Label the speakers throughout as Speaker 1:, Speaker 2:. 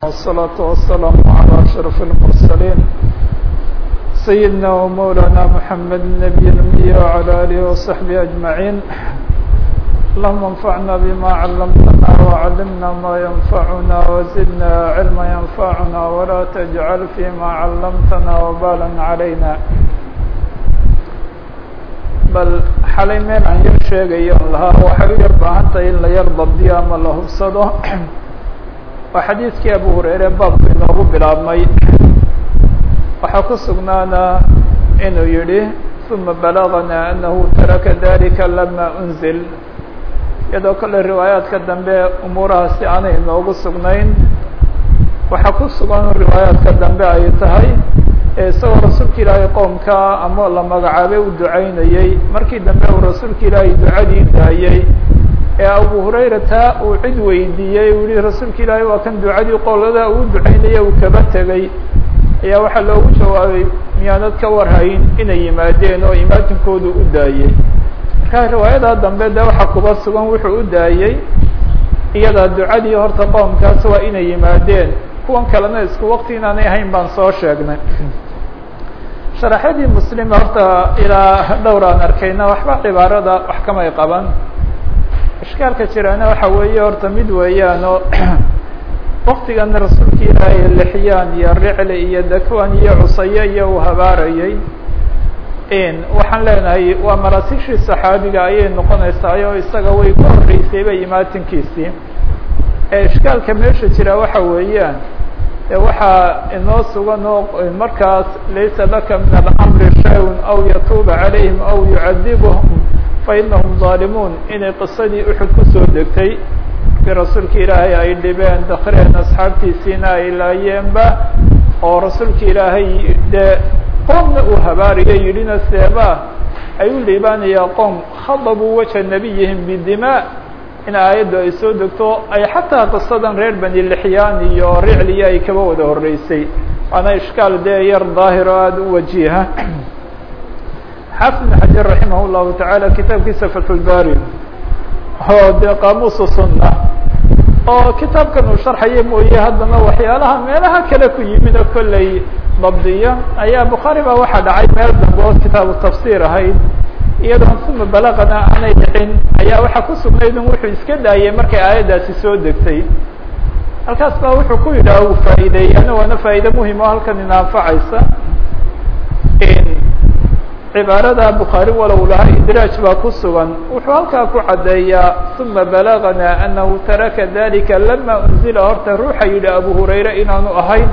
Speaker 1: والصلاة والسلام على أشرف المرسلين سيدنا ومولانا محمد النبي الأمي وعلى آله وصحبه أجمعين اللهم انفعنا بما علمتنا وعلمنا ما ينفعنا وزدنا علما ينفعنا ولا تجعل فيما علمتنا وبالا علينا bal xalay meel aan yar sheegayo lahaa waxay u yar baahan tahay in la yar dabdiyo ama la hubsado waa xadiidkii abu hureyre baabku inoogu bilaabmay waxaa ku sugnaana inuu yihi uma balagana anahu taraka dalika lama unzil iyadoo kale riwaayaadka dambe umuurahaasi aanay inoogu sugnayn waxaa ku sugan riwaayaadka dambe ay tahay isagoo rasuulka ilaahay qoomka ama la magacaabay u ducaynayey markii dambe uu rasuulka ilaahay ducadii daayey ee abu hurayra taa uu cid weydiiyey uu yihi rasuulka ilaahay waa kan ducadii qolada uu ducaynaya uu kaba tegey ayaa waxaa loogu jawaabay miyaanad ka warhayn inay yimaadeen oo imaatinkoodu u daayey marka riwaayadaa dambe de waxaa kuba sugan wuxuu u daayey iyadaa ducadii horta qoomkaas waa inay yimaadeen kuwan kalena isku wakti inaanay ahayn baan soo sheegnay sharaxyadii muslim horta ilaa dhowr aan arkayna waxba cibaarada wax kamay qaban ishkaalka jiraana waxa weeye horta mid weeyaan oo waktigan rasuulka ilaahay lixyaan iyo ricli iyo dakwan iyo cusaye iyo uu habaarayey waxaan leenahay waa maraatishii saxaabiga ayay noqonaysaa oo isaga way ku horeysayba imaatinkiisii ishkaalka meesha jira waxa weeyaan waxaa inoo sugan oo markaas laysa laka min alamri shay-un aw yatuuba calayhim aw yucadibhum fainahum zaalimuun inay qisadii uxud kusoo degtay markii rasuulka ilaahay ay dhibeen dakreen asxaabtiisiina ay laayeenba oo rasuulka ilaahay dee qoomna uu habaariyo yidhina seeba ay u liibaanayaa qoom khadabuu waja nabiyihim bidima in aayaddu ay soo degto ay xataa qisadan reer bani lixyaan iyo ricliya ay kaba wada horeysay waana ishkaal dee yar daahir oo aada u wajiha xaafid ibn xajar raximah llahu tacaala kitaabkiisa fatxulbari oo dee qaamuusu sunna oo kitaabkan uu sharxaya mooye haddana waxyaalaha meelaha kale ku yimid oo kolley dabdiya ayaa bukhaari baa waxaa dhacay meel dambe oo kitaabu tafsiir ahayd iyadoon uma balaqana aanay dhicin ayaa waxaa ku sugnayd in wuxuu iska daayay markay aayaddaasi soo degtay halkaas baa wuxuu ku yidhaha uu faa'iideeyana waana faa'iide muhim oo halkan ina anfacaysa cibaarada bukhaari walow lahaa idraaj baa ku sugan wuxuu halkaa ku caddeeyaa uma balagana anahu taraka dalika lama unzila horta ruuxa yidhi abu hurayre inaanu ahayn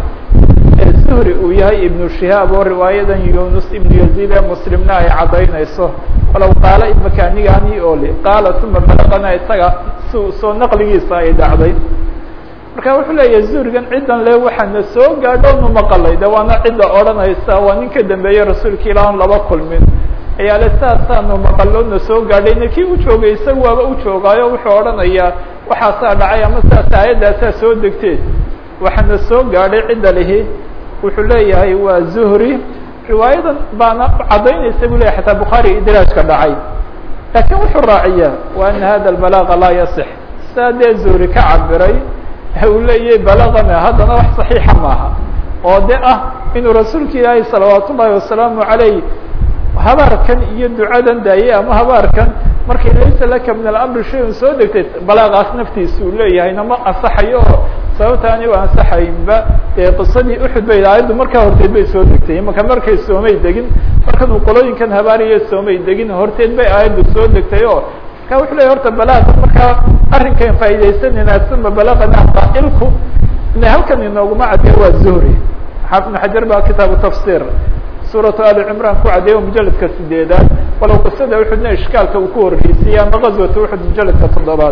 Speaker 1: zuhri uu yahay ibnu shihaab oo riwaayadan yunus ibnu yaziid ee muslimna ay caddaynayso walow qaala imakaanigani oli qaala uma balagana isaga s soo naqligiisa ay dhacday marka wuxuu leeyahay zuhrigan ciddan le waxaana soo gaadho nu maqalay de waana cidda odhanaysa waa nin ka dambeeye rasuulka ilah on laba kulmin ayaa le saasaanu maqalo na soo gaadhayna kii u joogay isaga waaba u joogaayo wuxuu odhanayaa waxaasaa dhacay ama saas aayaddaasaa soo degtee waxaana soo gaadhay cidda lihi wuxuu leeyahay waa zuhri riwaayadan baana caddaynaysa bu leyahy xataa bukhaari idraajka dhacay laakiin wuxuu raaciyaa wa ana hada balaaqa laa yasix saa dee zuhri ka cabiray uu leeyahay balagana haddana wax saxiixa maaha oo de ah inuu rasuulka ilaahay salawaat ullahi wasalaamu calayh habaarkan iyo ducadan daayey ama habaarkan markay laysa laka min alamri shay-un soo degtay balaagaas naftiisa uu leeyahayna ma ansaxayo oo sababta ani u ansaxaynba dee qisadii uxud bay aayaddu markaa horteed bay soo degtay imaka markay soomay degin markan uu qolooyinkan habaariya soomay degin horteed bay aayaddu soo degtay oo marka wuxuu leeyahy horta balaaga markaa arrinkan faa'iidaysanayna uma balagana qaa'ilku ina halkan inooguma caddeey waa zuhri xaafid ibn xajar baa kitaabu tafsir suuratu ali cimran ku caddeeyo mujaladka sideedaad walow qisada uxudna ishkaalka uu ku horreysiyey ama gazwata uxud mujaladka toddobaad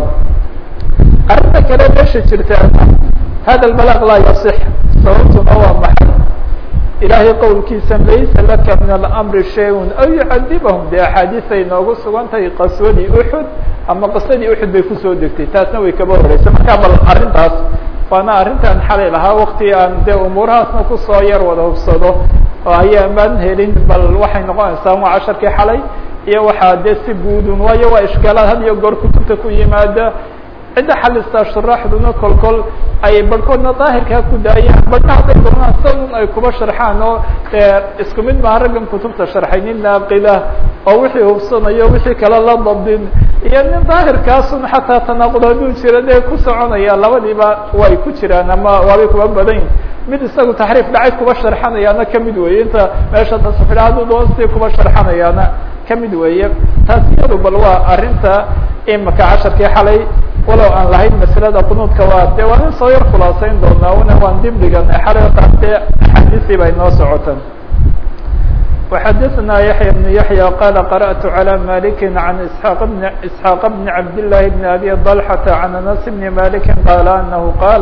Speaker 1: arrinta kale meesha jirta hada balaq laa yasix sababtuna waa maxay ilaahay qowlkiisa laysa laka min alamri shay-un aw yucadibahum dee axaadiisay noogu sugan tahay qaswadii uxud ama qisadii uxud bay kusoo degtay taasna way kaba horreysay markaa bal arrintaas waana arrintan xalay lahaa wakti aan dee umuurahaasna kusoo yar wada hubsado oo ayaa maan helin bal waxay noqonaysaa waa casharkii xalay iyo waxaa dee si guudun waayo waa ishkaalaad had iyo goor kutubta ku yimaada cidda xalistaa shuraaxduna kol kol ay barhkoodna daahirkaa ku daayaan barhna hadday doonaan sanun ay kuba sharxaan oo dee isku mid maa raggan kutubta sharxay nin naaqila oo wixii hubsanayo wixii kale la dabdin iyo nin daahirkaasun xataa tanaaqud hadduu jiro dee ku soconaya labadiiba way ku jiraan ama waabay kuba badan mid isagu taxriif dhacay kuba sharxanayaana kamid weeye inta meesha tasfidha hadduu doon si kuba sharxanayaana kamid weeye taas iyadu bal waa arrinta imaka casharkii xalay walow aan lahayn maslada qunuudka waa de waa nin soo yar khulaasayn doonaa una waan dib dhiganay xalay taas dee axaadiisii bay noo socotan وxadثna yaحyى بن yaحyى qال قرأت عlى مالك عن اسحاq بن اسحاaq بن عبد الله بن أbي طلحة عن أنس بن مالك qال أنه qاal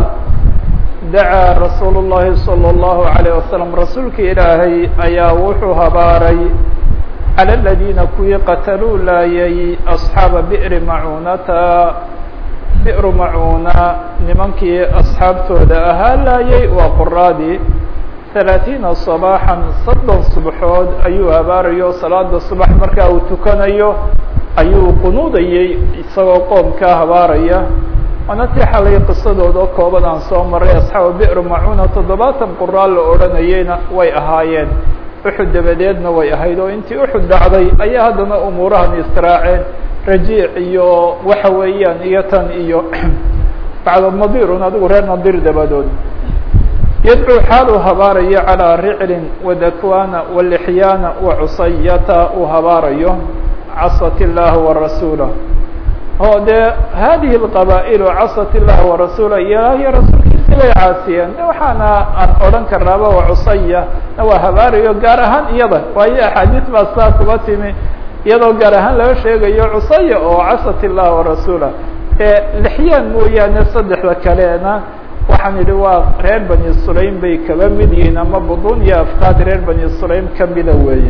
Speaker 1: dacaa rasuul الlahi صلى الlaه عليه وسلم rasuulka ilaahay ayaa wuxuu habaaray calى الذيina kuwii qataluu laayay أصxaaba بئri macunata بئru macuna nimankii أصxaabtooda ahaa laayay waa qoraadii ثaلaaثiina صباحا soddon subaxood ayuu habaarayo salaada subax markaa uu tukanayo ayuu qunuudayey isagoo qoomkaa habaaraya waana tii xalay qisadooda oo kooban aan soo maray asxaaba bi'ru macuna toddobaatan quraa la odhanayeyna way ahaayeen uxud dabadeedna way ahayd oo intii uxud dhacday ayaa haddana umuurahan israaceen rajiic iyo waxa weeyaan iyo tan iyo bacda nadirun adigu reer nadir dabadood yadcuu xaal uu habaarayo calىa riclin wadakwana walixyaana wacusayata uu habaarayo casat illaha warasuulah oo dee hadihi اqabaa'ilu casat illaha warasuulah ilaahiyo rasuulkiisi bay caasiyeen de waxaana aan odhan karnaaba wacusaya na waa habaarayo gaar ahaan iyada waayo axaadiis baa saa kuba timi iyadoo gaar ahaan laga sheegayo cusaya oo casat illaha warasuulah ee lixyaan mooyaane saddexda kalena waxaan idhi waa reer bani sulaym bay kaba mid yihiin ama budun iyo afkaad reer bani sulaym kamida weeye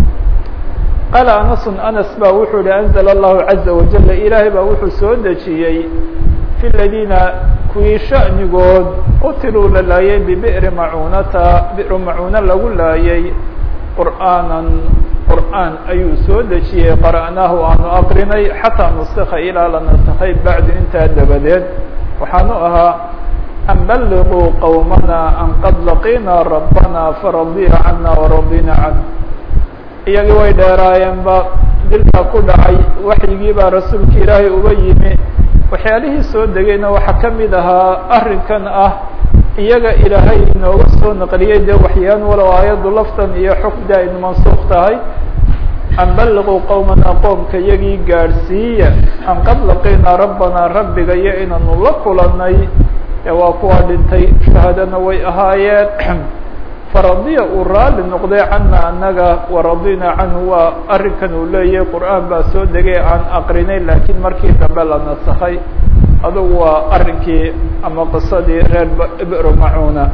Speaker 1: qaala anasun anas ba wuxuu yihi anzla allahu caza wajala ilaahay baa wuxuu soo dejiyey fi ladiina kuwii sha'nigood qutiluu la laayay bibi'ri macunata bi'ru macuna lagu laayay qur'aanan qur'aan ayuu soo dejiyey qara'naahu aanu aqrinay xataa nusika ilaa la naskay bacdu intaa dabadeed waxaanu ahaa an balliguu qowmana an qad laqiina rabbana faradiya cana waradina canh iyagii way dheeraayeenba dilkaa ku dhacay waxyigii baa rasuulka ilaahay uga yimi waxyaalihii soo degayna waxaa kamid ahaa arrinkan ah iyaga ilaahay inooga soo naqliyey dee waxyaan walow aayaddu laftan iyo xukda aynu mansuuq tahay an balliguu qowmana qoomka iyagii gaadhsiiya an qad laqiina rabbana rabbiga iyo inaanu la kulanay ee waa kuwa dhintay shahaadana way ahaayeen faradiya uu raali noqday cana anaga waradina canhu waa arrinkan uu leeyahay qur'aan baa soo degay aan aqrinay laakiin markii dambe la nasakhay adugu waa arrinkii ama qisadii reer bro macuna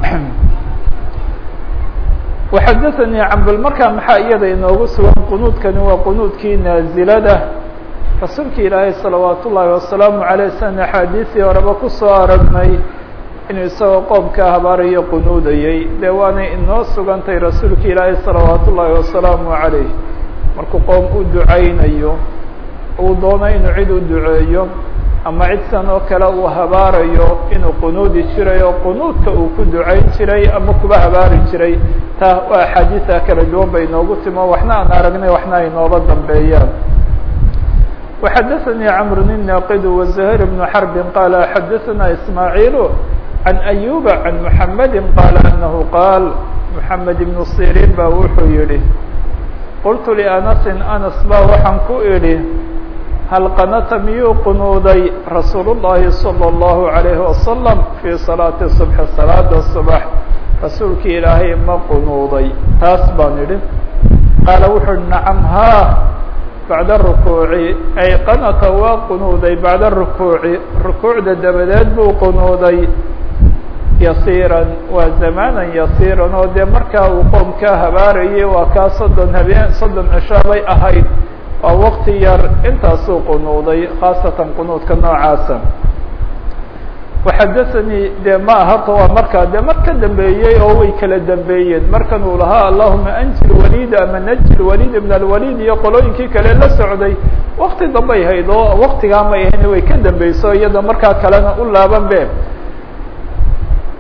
Speaker 1: waxadaثanii cambal markaa maxaa iyada inoogu sugan qunuudkani waa qunuudkii naazilada rasuulka ilaahay salawaat ullaahi wasalaamu aleyh san axaadiisii horeba kusoo aragnay inuu isagoo qoomkaa habaarayo qunuudayey dee waanay inoo sugantay rasuulka ilaahay salawaat ullaahi wasalaamu calayh markuu qoom u ducaynayo uu doono inuu cid u duceeyo ama cid san oo kale uu habaarayo inuu qunuudi jiray oo qunuudka uu ku ducayn jiray ama kuba habaari jiray taa waa axaadiisa kala duwan bay inoogu timo waxna aan aragnay waxna ay nooga dambeeyaan وxadaثnي cمr الناqd وزهير بن حرب qال xadaثna إسماعيل عن أيوب عن محمد qال أنه qاal محمد بن صيrين ba wuxuu yihi qلت لأنس أنس ba waxaan ku idhi hal qنta miyuu qunuuday رasuul الlahi صلى الله عليه وسلم في صلاaةi الصبح صلاada صبح rasuulki ilaahay ma qunuuday taas baan idhi qaala wuxuu hi نacم ha bacda rukuuci ay qanata waa qunuuday bacda rukuuci rukuucda dabadeed buu qunuuday yasiiran waa zamanan yasiiran oo dee markaa uu qoomkaa habaarayay waa kaa soddon habeen soddon cisho bay ahayd waa wakti yar intaasuu qunuuday khaasatan qunuudka noocaasa waxadaثanii dee ma ahata waa markaa dee mar ka dambeeyey oo way kala dambeeyeen markan uu lahaa allahuma anji lwalid ama naji lwalid min alwalid iyo qolooyinkii kale la socday wakti dambay hayd oo waktigaa may ahayn way ka dambeyso iyada markaa kalena u laaban be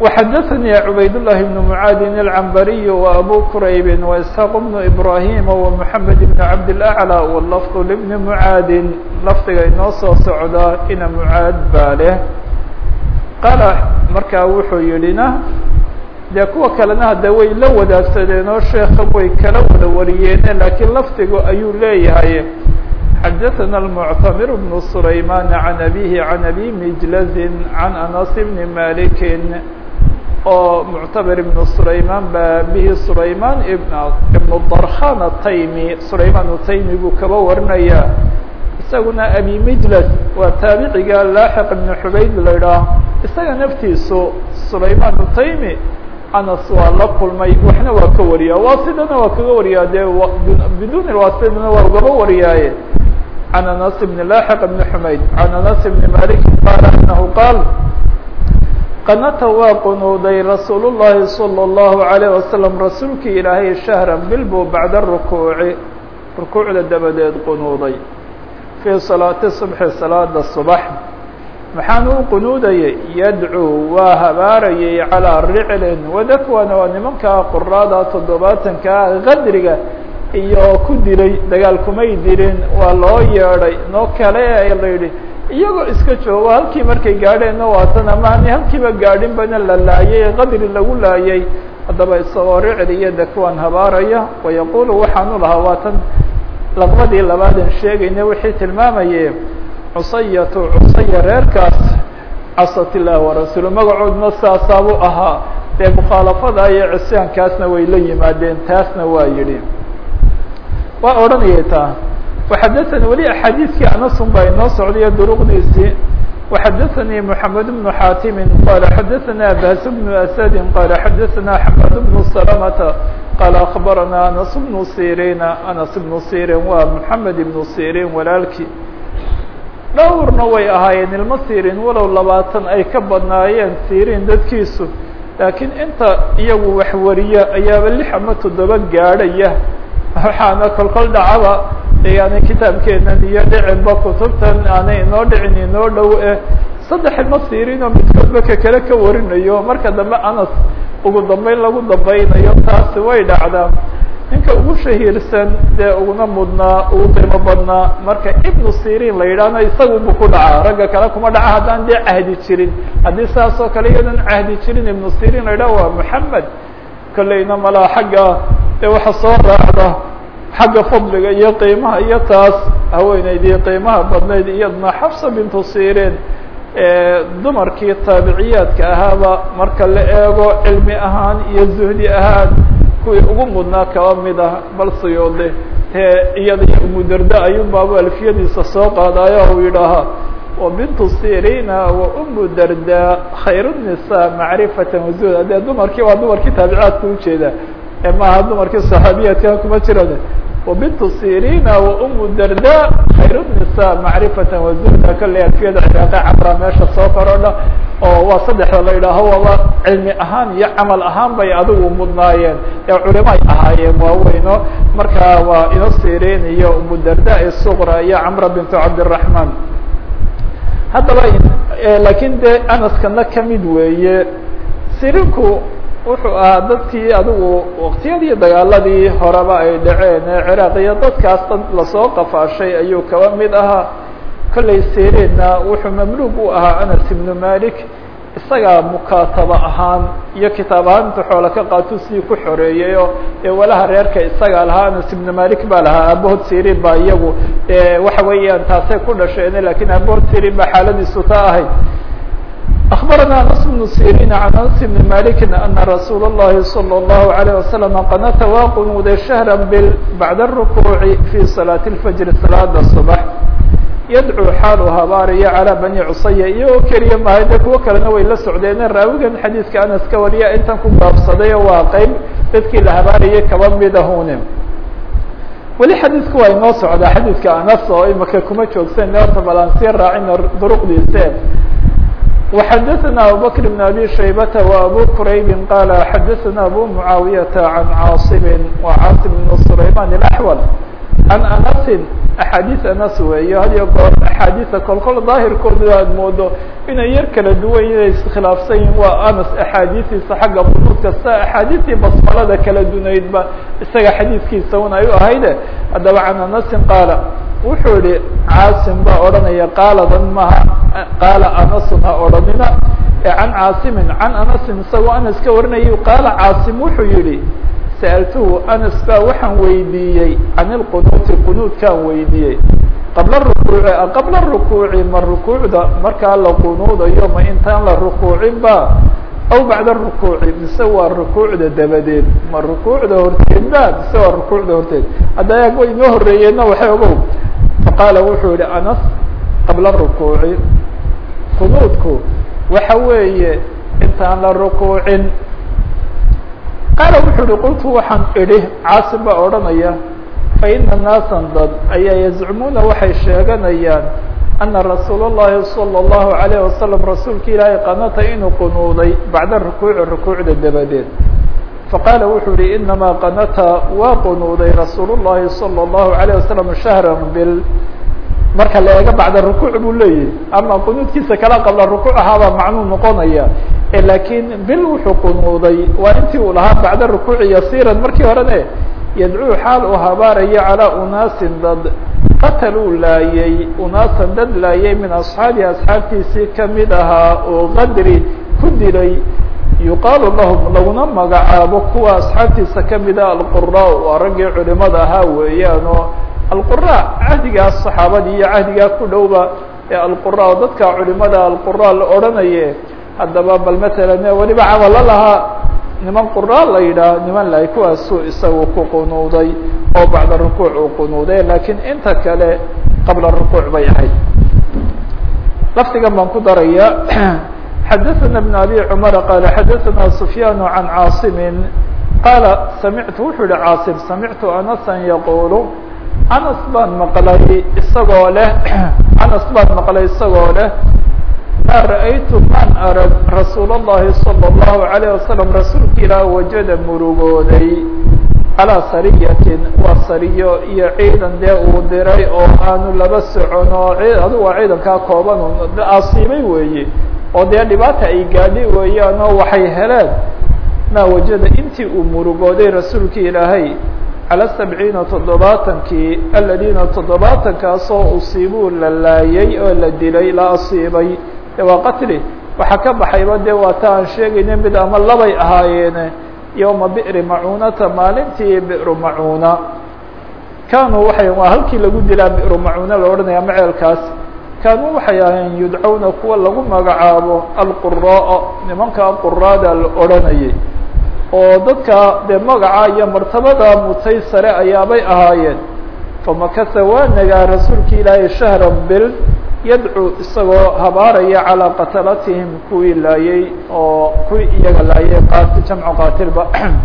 Speaker 1: وxdثnي عbayd اللh بن معاad العنbري وأbو كرayb وإسحاq بن إبراهيم ومحمد بن عبد الأعلى واللفظ لبن معاad lfdiga inoo soo socda ina معاad baa leh qaala markaa wuxuu yidhina dee kuwa kalena hade way la wadaagsadeen oo sheeka way kala wada wariyeene lakiin lafdigu ayuu leeyahay xdثna المعتمر بن سليمان عن أbيه عن أbي مجلز عن أنس بن مالك oo معتمر بن سليمان ba bhi سليمان بن drkhan التayمي سليمان التayمي buu kaba warinaya isaguna أbي مجلس waa taabiciga لاحق بن حbayd la idhaah isaga naftiisu سليمان التayمي anas waa la kulmay waxna waa ka wariyaa waasidana waa kaga wariyaa dee bidun waasidana waa ugaba wariyaaye عن أنس بن لاحق بن حmayd عن أنس بن مالك qال أنه qاal qنta waa qunuuday رasuul الlahi صلى الlaهu عليه وسلم rasuulkii ilaahay شhهرا bil buu baعda الركوuعi rukuuعda dabadeed qunuuday fيi صaلاaةi صبحi صaلاada صبح maxaan u qunuudayay yadcuu waa habaarayay calىa riclin wadakwana waa nimankaa quraada toddobaatankaa qadriga iyo ku dilay dagaal kumay dilin waa loo yeedhay noo kale la yidhi iyagoo iska joogo halkii markay gaadheenna waatan amaani halkiiba gaadhin bana la laayay qadri lagu laayay haddaba isagoo ricli iyo dakwan habaaraya wayaqulu waxaanu lahaa waatan laqbadii labaadan sheegayna wixii tilmaamaye cusayatu cusaya reerkaas casat illaah warasuulu magacoodna saasaabuu ahaa dee mukhaalafada iyo cisyaankaasna way la yimaadeen taasna waa yidhi waa odhanayay taa waxadaثani weli axaadiiskii anasun baa inoo socdayo duruqdiisii waxadaثanii moxamed bnu xaatimi qala xadaثana abas bnu asadi qala xadaثana xamad bnu salamata qala akbarana anas bnu sirina anas bnu sirin waa moxamed ibnu sirin walaalkii dhowrna way ahaayeen ilmo sirin walow labaatan ay ka badnaayeen sirin dadkiisu laakiin inta iyagu wax wariya ayaaba lix ama toddoba gaadhaya waxaana kolkol dhacaba yani kitaabkeenan iyo dhicinba kutubtan aanay inoo dhicin inoo dhow eh saddex ilmo sirin oo midkoodba ka kale ka warinayo marka dambe anas ugu dambeyn lagu dambaynayo taasi way dhacdaa ninka ugu shahiirsan dee uguna mudnaa ugu qiimo badnaa marka ibnu sirin la yidhaahna isagubu ku dhacaa ragga kale kuma dhaca haddaan dee cahdi jirin haddii saas oo kale iyadan cahdi jirin ibnu sirin la yidhaha waa moxamed kolleyna malaa xagga dee waxa soo raacda xagga fadliga iyo qiimaha iyo taas haweeneydii qiimaha badnayd iyadna xafsa bintu sirin dumarkii taabiciyaadka ahaaba marka la eego cilmi ahaan iyo zuhdi ahaan kuwii ugu mudnaa kaba mid ah bal siyoode tee iyada iyo umudarda ayuunbaaba alfiyadiisa soo qaadaayo uu yidhaahaa wa bintu sirina wa umu darda khayr الnisa macrifata wazuhd adee dumarkii waa dumarkii taabiciyaadka ujeeda ee maaha dumarkii saxaabiyaadka kuma jirane وبنت سيrيn وأم dردا خayر النساء معرفة وزهda kale alfiyada cراaqe cmra meesha soo korodha oo waa saddexda la yidhaaho waba cilmi ahaan iyo camal ahaan bay adigu mudnaayeen ee culimay ahaayeen waaweyno marka waa ino sirin iyo umu darda الصغرى iyo cmra بنت cabdالرحمن haddaba lakin de anaskana kamid weeye sirinku wuxuu ahaa dadkii adigu waktiyadii dagaaladii horeba ay dhaceen ee ciraaq iyo dadkaas dad lasoo qafaashay ayuu kaba mid ahaa kollay sirinna wuxuu mamluug u ahaa anas ibnu malik isagaa mukaataba ahaan iyo kitaab ahaan intu xoola ka qaato sidii ku xoreeyayo ee walaha reerka isagaa lahaa anas ibnu malik baa lahaa aabahood sirin baa iyagu waxa weeyaan taasay ku dhasheen lakin aabahood sirin baa xaaladiisu ta ahayd أخبرنا أنس بن سيrين عن أنس بن مالك أن رsuuل اللhi صلى الله عليه وسلم qنت waa quنuuday شهرا bl بعد الركوع في صلاة الفجر صلاada الصبح يdcو xaalu habaaraya عalى بني cusaya iyagoo keliya mahay de kuwo kalena way la socdeene raawigan xadيiثka anas ka wariya intan ku baabsaday waa qeyb dadkii la habaarayay kaba midahune weli xadiiثku waa inoo socdaa xadiiثka anas oo imaka kuma joogsan horta balansiya raacina duruqdiise وxdثna abubكر بن أbي شhaybة وأbو كرayb qال xdثna أbو معاaوية عن cاaصم وcاaصم بن سليمان الأحول عن أنس axaadiis anas weeyo had iyo goor axaadiisa kolkol daahirkooda aad moodo inay yar kala duwan inay iskhilaafsan yihin waa anas axaadiistiisa xagga qunuud kasta axaadiistii basmalada kala dunaydba isaga xadiiskiisa un ay u ahayde haddaba can anasin qaala wuxuu yihi caasim baa odhanaya qaaladan maha qaala anasun ha odhanina can caasimin can anasin isagoo anas ka warinayay qaala caasim wuxuu yihi sa'altuhu anas baa waxaan weydiiyey can ilqunuuti qunuudkaan weydiiyey qabla rukuuci qabla rukuuci ma rukuucda markaa la qunuudayo ma intaan la rukuucin ba aw bacda rukuuci mise waa rukuucda dabadeed ma rukuucda horteed ba mise waa rukuucda horteed hadda ayaag way inoo horeeyeenna waxay ogow faqaala wuxuu yihi anas qabla rukuuci qunuudku waxa weeye intaan la rukuucin qaala wuxuu uhi qultu waxaan idhi caasim baa odhanaya faina naasan dad ayaa yazcumuuna waxay sheeganayaan ana rasuul اllahi salى اllahu alayh wasalam rasuulka ilaahay qanata inuu qunuuday bacda rukuuci rukuucda dabadeed faqaala wuxuu yihi inamaa qanata waa qunuuday rasuul llahi salى اllahu alayه wasalam shahra bil marka la eego bacda rukuuc buu leeyahy ama qunuudkiisa kala qabla rukuuc ahaabaa macnuu noqonaya lakiin bil wuxuu qunuuday waa intii uu lahaa bacda rukuuci yasiiran markii horene yadcuu xaal uu habaaraya calaa unaasin dad qataluu laayay unaasan dad laayay min asxaabihi asxaabtiisii kamid ahaa oo qadri ku dilay yuqaalu lahum laguna magacaabo kuwa asxaabtiisa kamid ah alqura waa raggii culimada ahaa weeyaanoo alqura cahdigaas saxaabadii iyo cahdigaa ku dhowba ee alqura oo dadka culimada alqura la odhanaye haddaba bal matalan weliba camalo lahaa niman qura la yidhaah niman lahay kuwaasuu isagu ku qunuuday oo bacda rukuuc uu qunuuday lakiin inta kale qabla rukuuc bay ahayd lafdigan baan ku daraya xadaثana بn abi cmar qaala xadaثana sufyaan can caasimi qaala samictu wuxuu yihi caasim samictu anasa yaqulu anas baan maqlay isagoo leh anas baan maqlay isagoo leh ma ra'aytu man arag rasuul الlahi salى الlahu عalيه wasalam rasuulka ilaah wajada murugooday calىa sariyatin waa sariyo iyo ciidan dee uu diray oo aanu laba socon oo adigu waa ciidankaa kooban asiibay weeye oo dee dhibaata ay gaadhi weeyaan oo waxay heleen maa wajada intii uu murugooday rasuulka ilaahay calى sabciina toddobaatankii aladiina toddobaatankaasoo usiibuu la laayay oo la dilay la asiibay de waa qatli waxaa ka baxayba de waa ta aan sheegayna mid ama labay ahaayeene yowma bi'ri macuunata maalintii bi'ru macuuna kaanuu waxay waa halkii lagu dilaa bi'ru macuuna la odhanaya maceelkaas kaanuu waxay ahayn yudcawna kuwa lagu magacaabo alquraaa nimanka quraada la odhanayay oo dadka dee magaca iyo martabada mutay sare ayaabay ahaayeen famakasa waa nagaa rasuulka ilaahay shahran bil yadcuu isagoo habaaraya calىa qatalatihim kuwii laayay oo kuwii iyaga laayay qaati jamcu qaatilba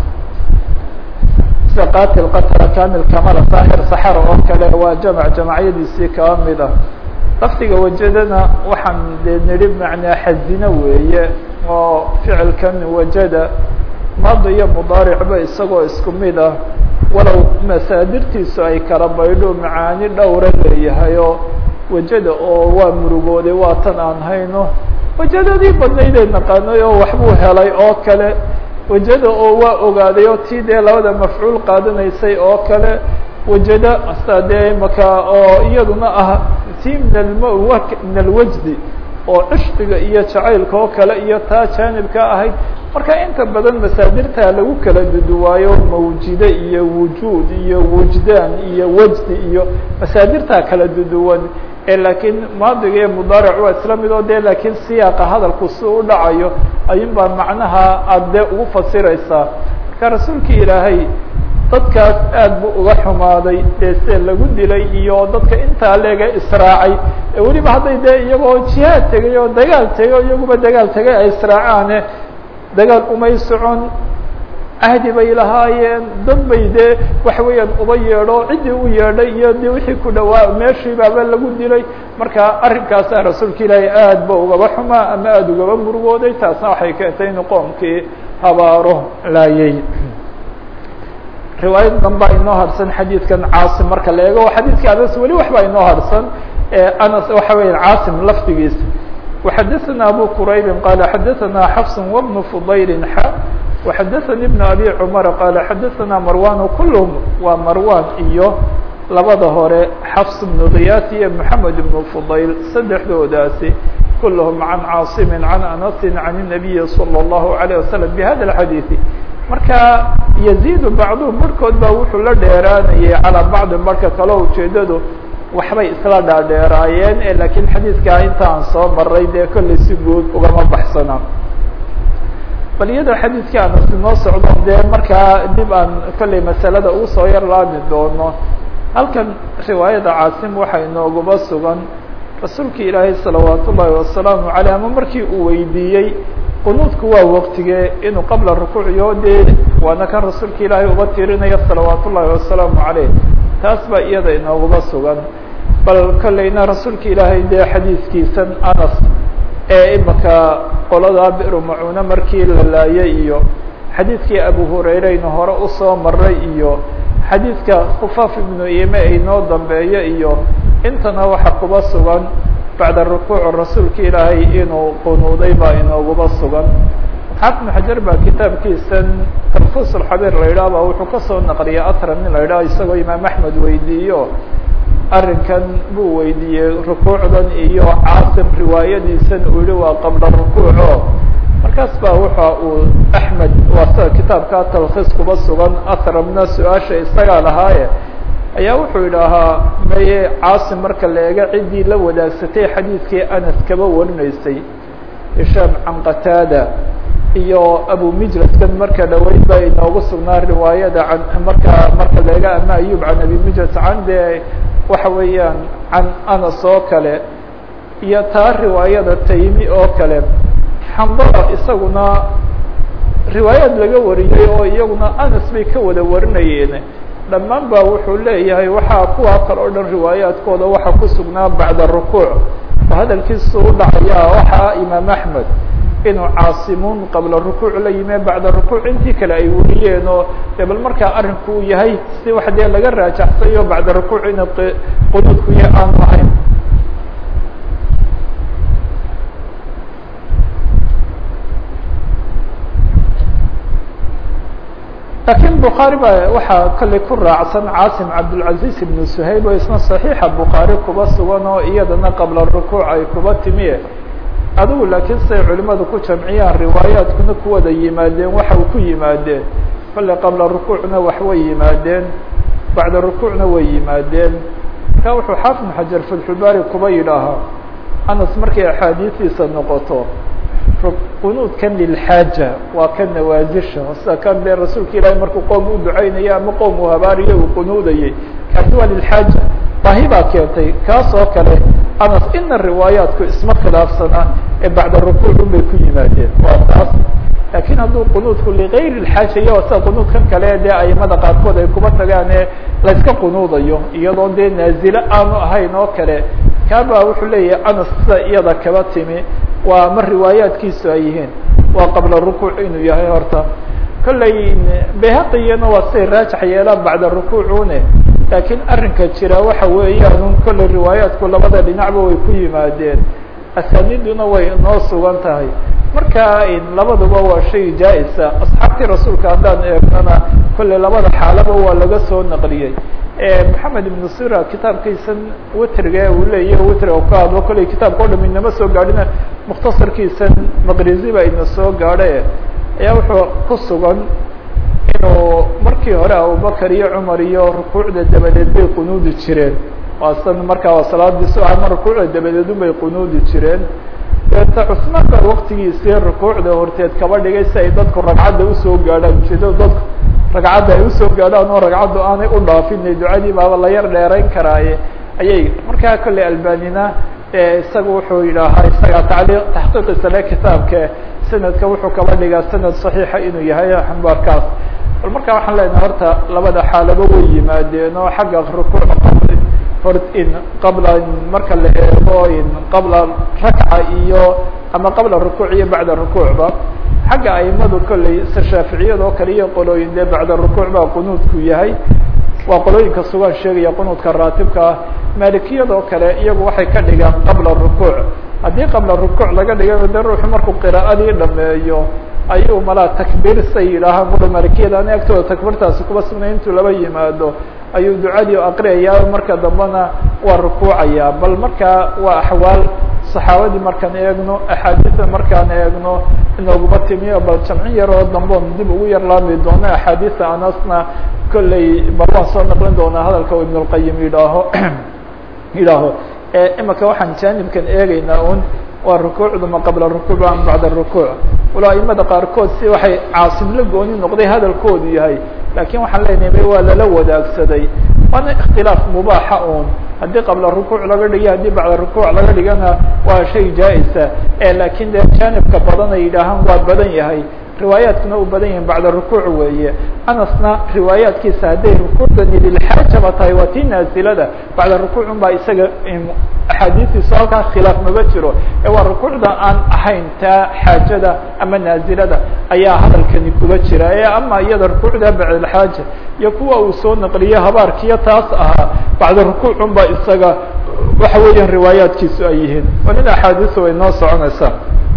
Speaker 1: sida qatil qatla kamil kamala saahir saxara oo kale waa jamc jamacyadiisii kaa mid ah lafdiga wajadana waxaan dee nidhi macnaa xazino weeye oo ficilkan wajada maada iyo mudaaricba isagoo isku mid ah walow masaadirtiisu ay kala baydho macaani dhowra leeyahay oo wajada oo waa murugooday waa tan aan hayno wajadadii badnaydee naqaanay oo waxbuu helay oo kale wajada oo waa ogaaday oo tii dee labada mafcuul qaadanaysay oo kale wajada hasta dee maka oo iyaduna ah tii min alm min alwajdi oo cishqiga iyo jacaylka oo kale iyo taa jaanibka ahayd marka inta badan masaadirta lagu kala duduwaayo mawjide iyo wujuud iyo wujdaan iyo wajdi iyo masaadirta kala duduwan ee laakiin maadiga iyo mudaaric waa isla mid oo de laakiin siyaaqa hadalku si u dhacayo ayun baa macnaha aada dee ugu fasiraysaa marka rasuulka ilaahay dadkaas aad bu uga xumaaday dee se lagu dilay iyo dadka intaa leega israacay ee weliba hadday dee iyagoo jihaad tegay oo dagaal tegay o iyaguba dagaal tegay ay israacaane dagaal umay socon cahdi bay lahaayeen dad bay dee waxa weeyaan uba yeedho ciddii u yeedhay iyo de wixii ku dhawaa meeshii baaba lagu dilay marka arrinkaasa rasuulka ilaahay aad ba ugaba xumaa ama aada ugaba murugooday taasna waxay keentay inuu qoomkii habaaro laayay riwaayad danbaa inoo harsan xadiidkan caasim marka la eego xadiidka anas weli waxbaa inoo harsan anas waxa weya caasim lafdigiisa وxadثna abu qrayb qال xadثna xفs وبن فضayl x وxadثnي بن abي cmر qال xadثna marwan kulhm waa marwan iyo labada hore xfs بن kiyas iyo mحamed بن فضayl saddexdoodaasi kulhm عan cاaصm عan أنس عan النaبي صلى الله عليه وسلم بhada الxadيث marka يزيد bacضهm barhkood ba wuxuu la dheeraanayay calىa bacضi marka kale ujeedadu waxbay isla dhaadheeraayeen lakiin xadiidkaa inta aan soo maray dee kollay si guud ugama baxsana bal iyadoo xadiidkii anas inoo socdo dee markaa dib aan kollay masalada uu soo yar laami doono halkan riwaayada caasim waxaa inooguba sugan rasuulka ilaahay salawaat ullaahi wasalaamu caleyh ama markii uu weydiiyey qunuudku waa waqtige inuu qabla rukuuciyo dee waana kan rasuulka ilaahay uba tirinaya salawaat ullaahi wasalaamu caleyh taas baa iyada inooguba sugan bal kolleyna rasuulka ilaahay dee xadiidkiisan anas ee imaka qoladaa biru macuune markii la laayay iyo xadiidkii abu hurayreyna hore usoo maray iyo xadiidka khufaaf ibnu ime inoo dambeeyo iyo intana waxa kuba sugan bacda rukuuc rasuulka ilaahay inuu qunuuday baa inooguba sugan xaafid xajar baa kitaabkiisan tarfus alxabiir la yidhaah ba wuxuu kasoo naqliyay atram nin la yidhaha isagoo imaam axmed weydiiyo arrinkan buu weydiiyey rukuucdan iyo caasim riwaayadiisan uu yihi waa qabla rukuuco markaas baa waxa uu axmed waa sida kitaabkaa talkhiis kuba sugan atramna su-aasha isagaa lahaaye ayaa wuxuu yidhaahaa maye caasim marka la eega ciddii la wadaagsatay xadiidkii anas kaba warinaysay hishaam can qataada iyo abu mijlaskan marka dhaweyd ba inoogu sugnaa riwaayada can marka marka la eega ama ayub can abi mijlas can de waxa weeyaan can anas oo kale iyo taa riwaayada taymi oo kale xandala isaguna riwaayaad laga wariyey oo iyaguna anas bay ka wada warinayeen dhammaan ba wuxuu leeyahay waxaa kuwaa kale o dhan riwaayaadkooda waxa ku sugnaa bacda rukuuc oo hadalkiisu u dhacaya waxaa imaam axmed inuu caasimuun qabla rukuuc la yime bacda rukuuc intii kale ay wariyeen oo de bal markaa arrinku uu yahay si wax dee laga raajaxsayo bacda rukuuc ina qunuudku ya aanu ahayn lakiin bukhaari ba waxaa kallay ku raacsan caasim cabdilcaziz ibnu suhayb oo isna saxiixa bukhaari kuba sugan oo iyadana qabla rukuuc ay kuba timiye adigu laakiin siday culimadu ku jamciyaan riwaayaadkuna ku wada yimaadeen waxa uu ku yimaadeen kolley qabla rukuucna wax way yimaadeen bacda rukuucna way yimaadeen marka wuxuu xaafid xajar fatxulbaari kuba yidhaahaa anas markay axaadiistiisa noqoto qunuudkan lilxaaja waa ka nawaasisha sida kan dee rasuulka ilaahay markuu qoom u ducaynayo ama qoom uu habaariyo uu qunuudayay kaasi waa lilxaaja baahi baa keentay kaas oo kale anas ina riwaayaatku isma khilaafsana ee bacda rukuuc un bay ku yimaadeen waa taas lakiin hadduu qunuudku ligayri lxaaja iyo sida qunuudkan kale dee aimada qaarkood ay kuba tagaan ee layska qunuudayo iyadoo dee naazile aanu ahayn oo kale kaaba wuxuu leeyahay anas sida iyada kaba timi waa ma riwaayaadkiisu ay yihiin waa qabla rukuuc inuu yahay horta kolley bayhaqiyana waa siday raajax yeelaan bacda rukuucune laakiin arrinka jira waxa weeyaan un kolley riwaayaadku labada dhinacba way ku yimaadeen asaaniduna way noo sugan tahay marka labaduba waa shay jaa-isa asxaabtii rasuulka haddaan eegnana kolley labada xaalaba waa laga soo naqliyey maxamed ibn sira kitaabkiisan witriga uu leeyahy witriga ka hadlo kolley kitaabka o dham inama soo gaadhina mukhtasarkiisan maqrizi ba ina soo gaadhe ayaa wuxuu ku sugan inuu markii hore abubakar iyo cumar iyo rukuucda dabadeed bay qunuudi jireen waasan markaa waa salaadiisu ama rukuucda dabadeed un bay qunuudi jireen deeta cusmaan baa waktigiisii rukuucda horteed kaba dhigay si ay dadku ragcadda usoo gaadhaan ujeedada dadku ragcadda ay usoo gaadhaan oo ragcaddu aanay u dhaafinay ducadii baaba la yar dheerayn karaaye ayay markaa kolley albanina isaga wuxuu yidhaahaa isaga tacliiq taxqiiqiisa le kitaabka sanadka wuxuu kaba dhigaa sanad saxiixa inuu yahay xambaarkaas bal markaa waxaan leenahay horta labada xaalaba way yimaadeen oo xagga rukuuc hor in qabla marka la eego in qabla rakca iyo ama qabla rukuuc iyo bacda rukuucba xagga aimadu kolley se shaaficiyada oo kale iyo qolooyin dee bacda rukuuc baa qunuudku yahay waa qolooyinka sugaan sheegaya qunuudka raatibka ah maalikiyada oo kale iyagu waxay ka dhigaan qabla rukuuc haddii qabla rukuuc laga dhiga de ruuxu markuu qiraa'adii dhameeyo ayuu malaa takbiir say yidhaahaan kula maalikiyada ani agtooda takbiirtaasi kuba sugnay intuu laba yimaado ayuu ducadii aqriyayaa marka dambena waa rukuucaya bal markaa waa axwaal saxaabadii markaan eegno axaadiista markaan eegno inooguma timiyo bal jamcin yaroo damboon dib ugu yar laami doono axaadiista anasna kolley bal waan soo naqlin doonaa hadalka u ibn اlqayim yidhaaho yidhaaho imika waxaan jaanibkan eegeynaa un waa rukuucdu ma qabla rukuuc am bacda rukuuc walo aimada qaarkood si waxay caasimla gooni noqday hadalkoodu yahay lakin waxaan leenahay waa lala wadaagsaday waana ikhtilaaf mubaaxa un haddii qabla rukuuc laga dhiga haddii bacda rukuuc laga dhigana waa shay jaa-isa lakin de jaanibka badan ay yidhaahaan waa badan yahay riwaayaadkuna u badan yihin bacda rukuuc weeye anasna riwaayaadkiisa hadday rukuucdani lilxaajaba tahay waa tii naasilada bacda rukuucun baa isaga axaadiistiisa halkaa khilaaf maba jiro ee waa rukuucda aan ahayn taa xaajada ama naazilada ayaa hadalkani kuba jira ee ama iyada rukuucda bacdalxaaja iyo kuwa uu soo naqliyo habaarkiyo taas ahaa bacda rukuucun baa isaga waxa weeyaan riwaayaadkiisu ay yihiin walina axaadiisu way noo soconaysaa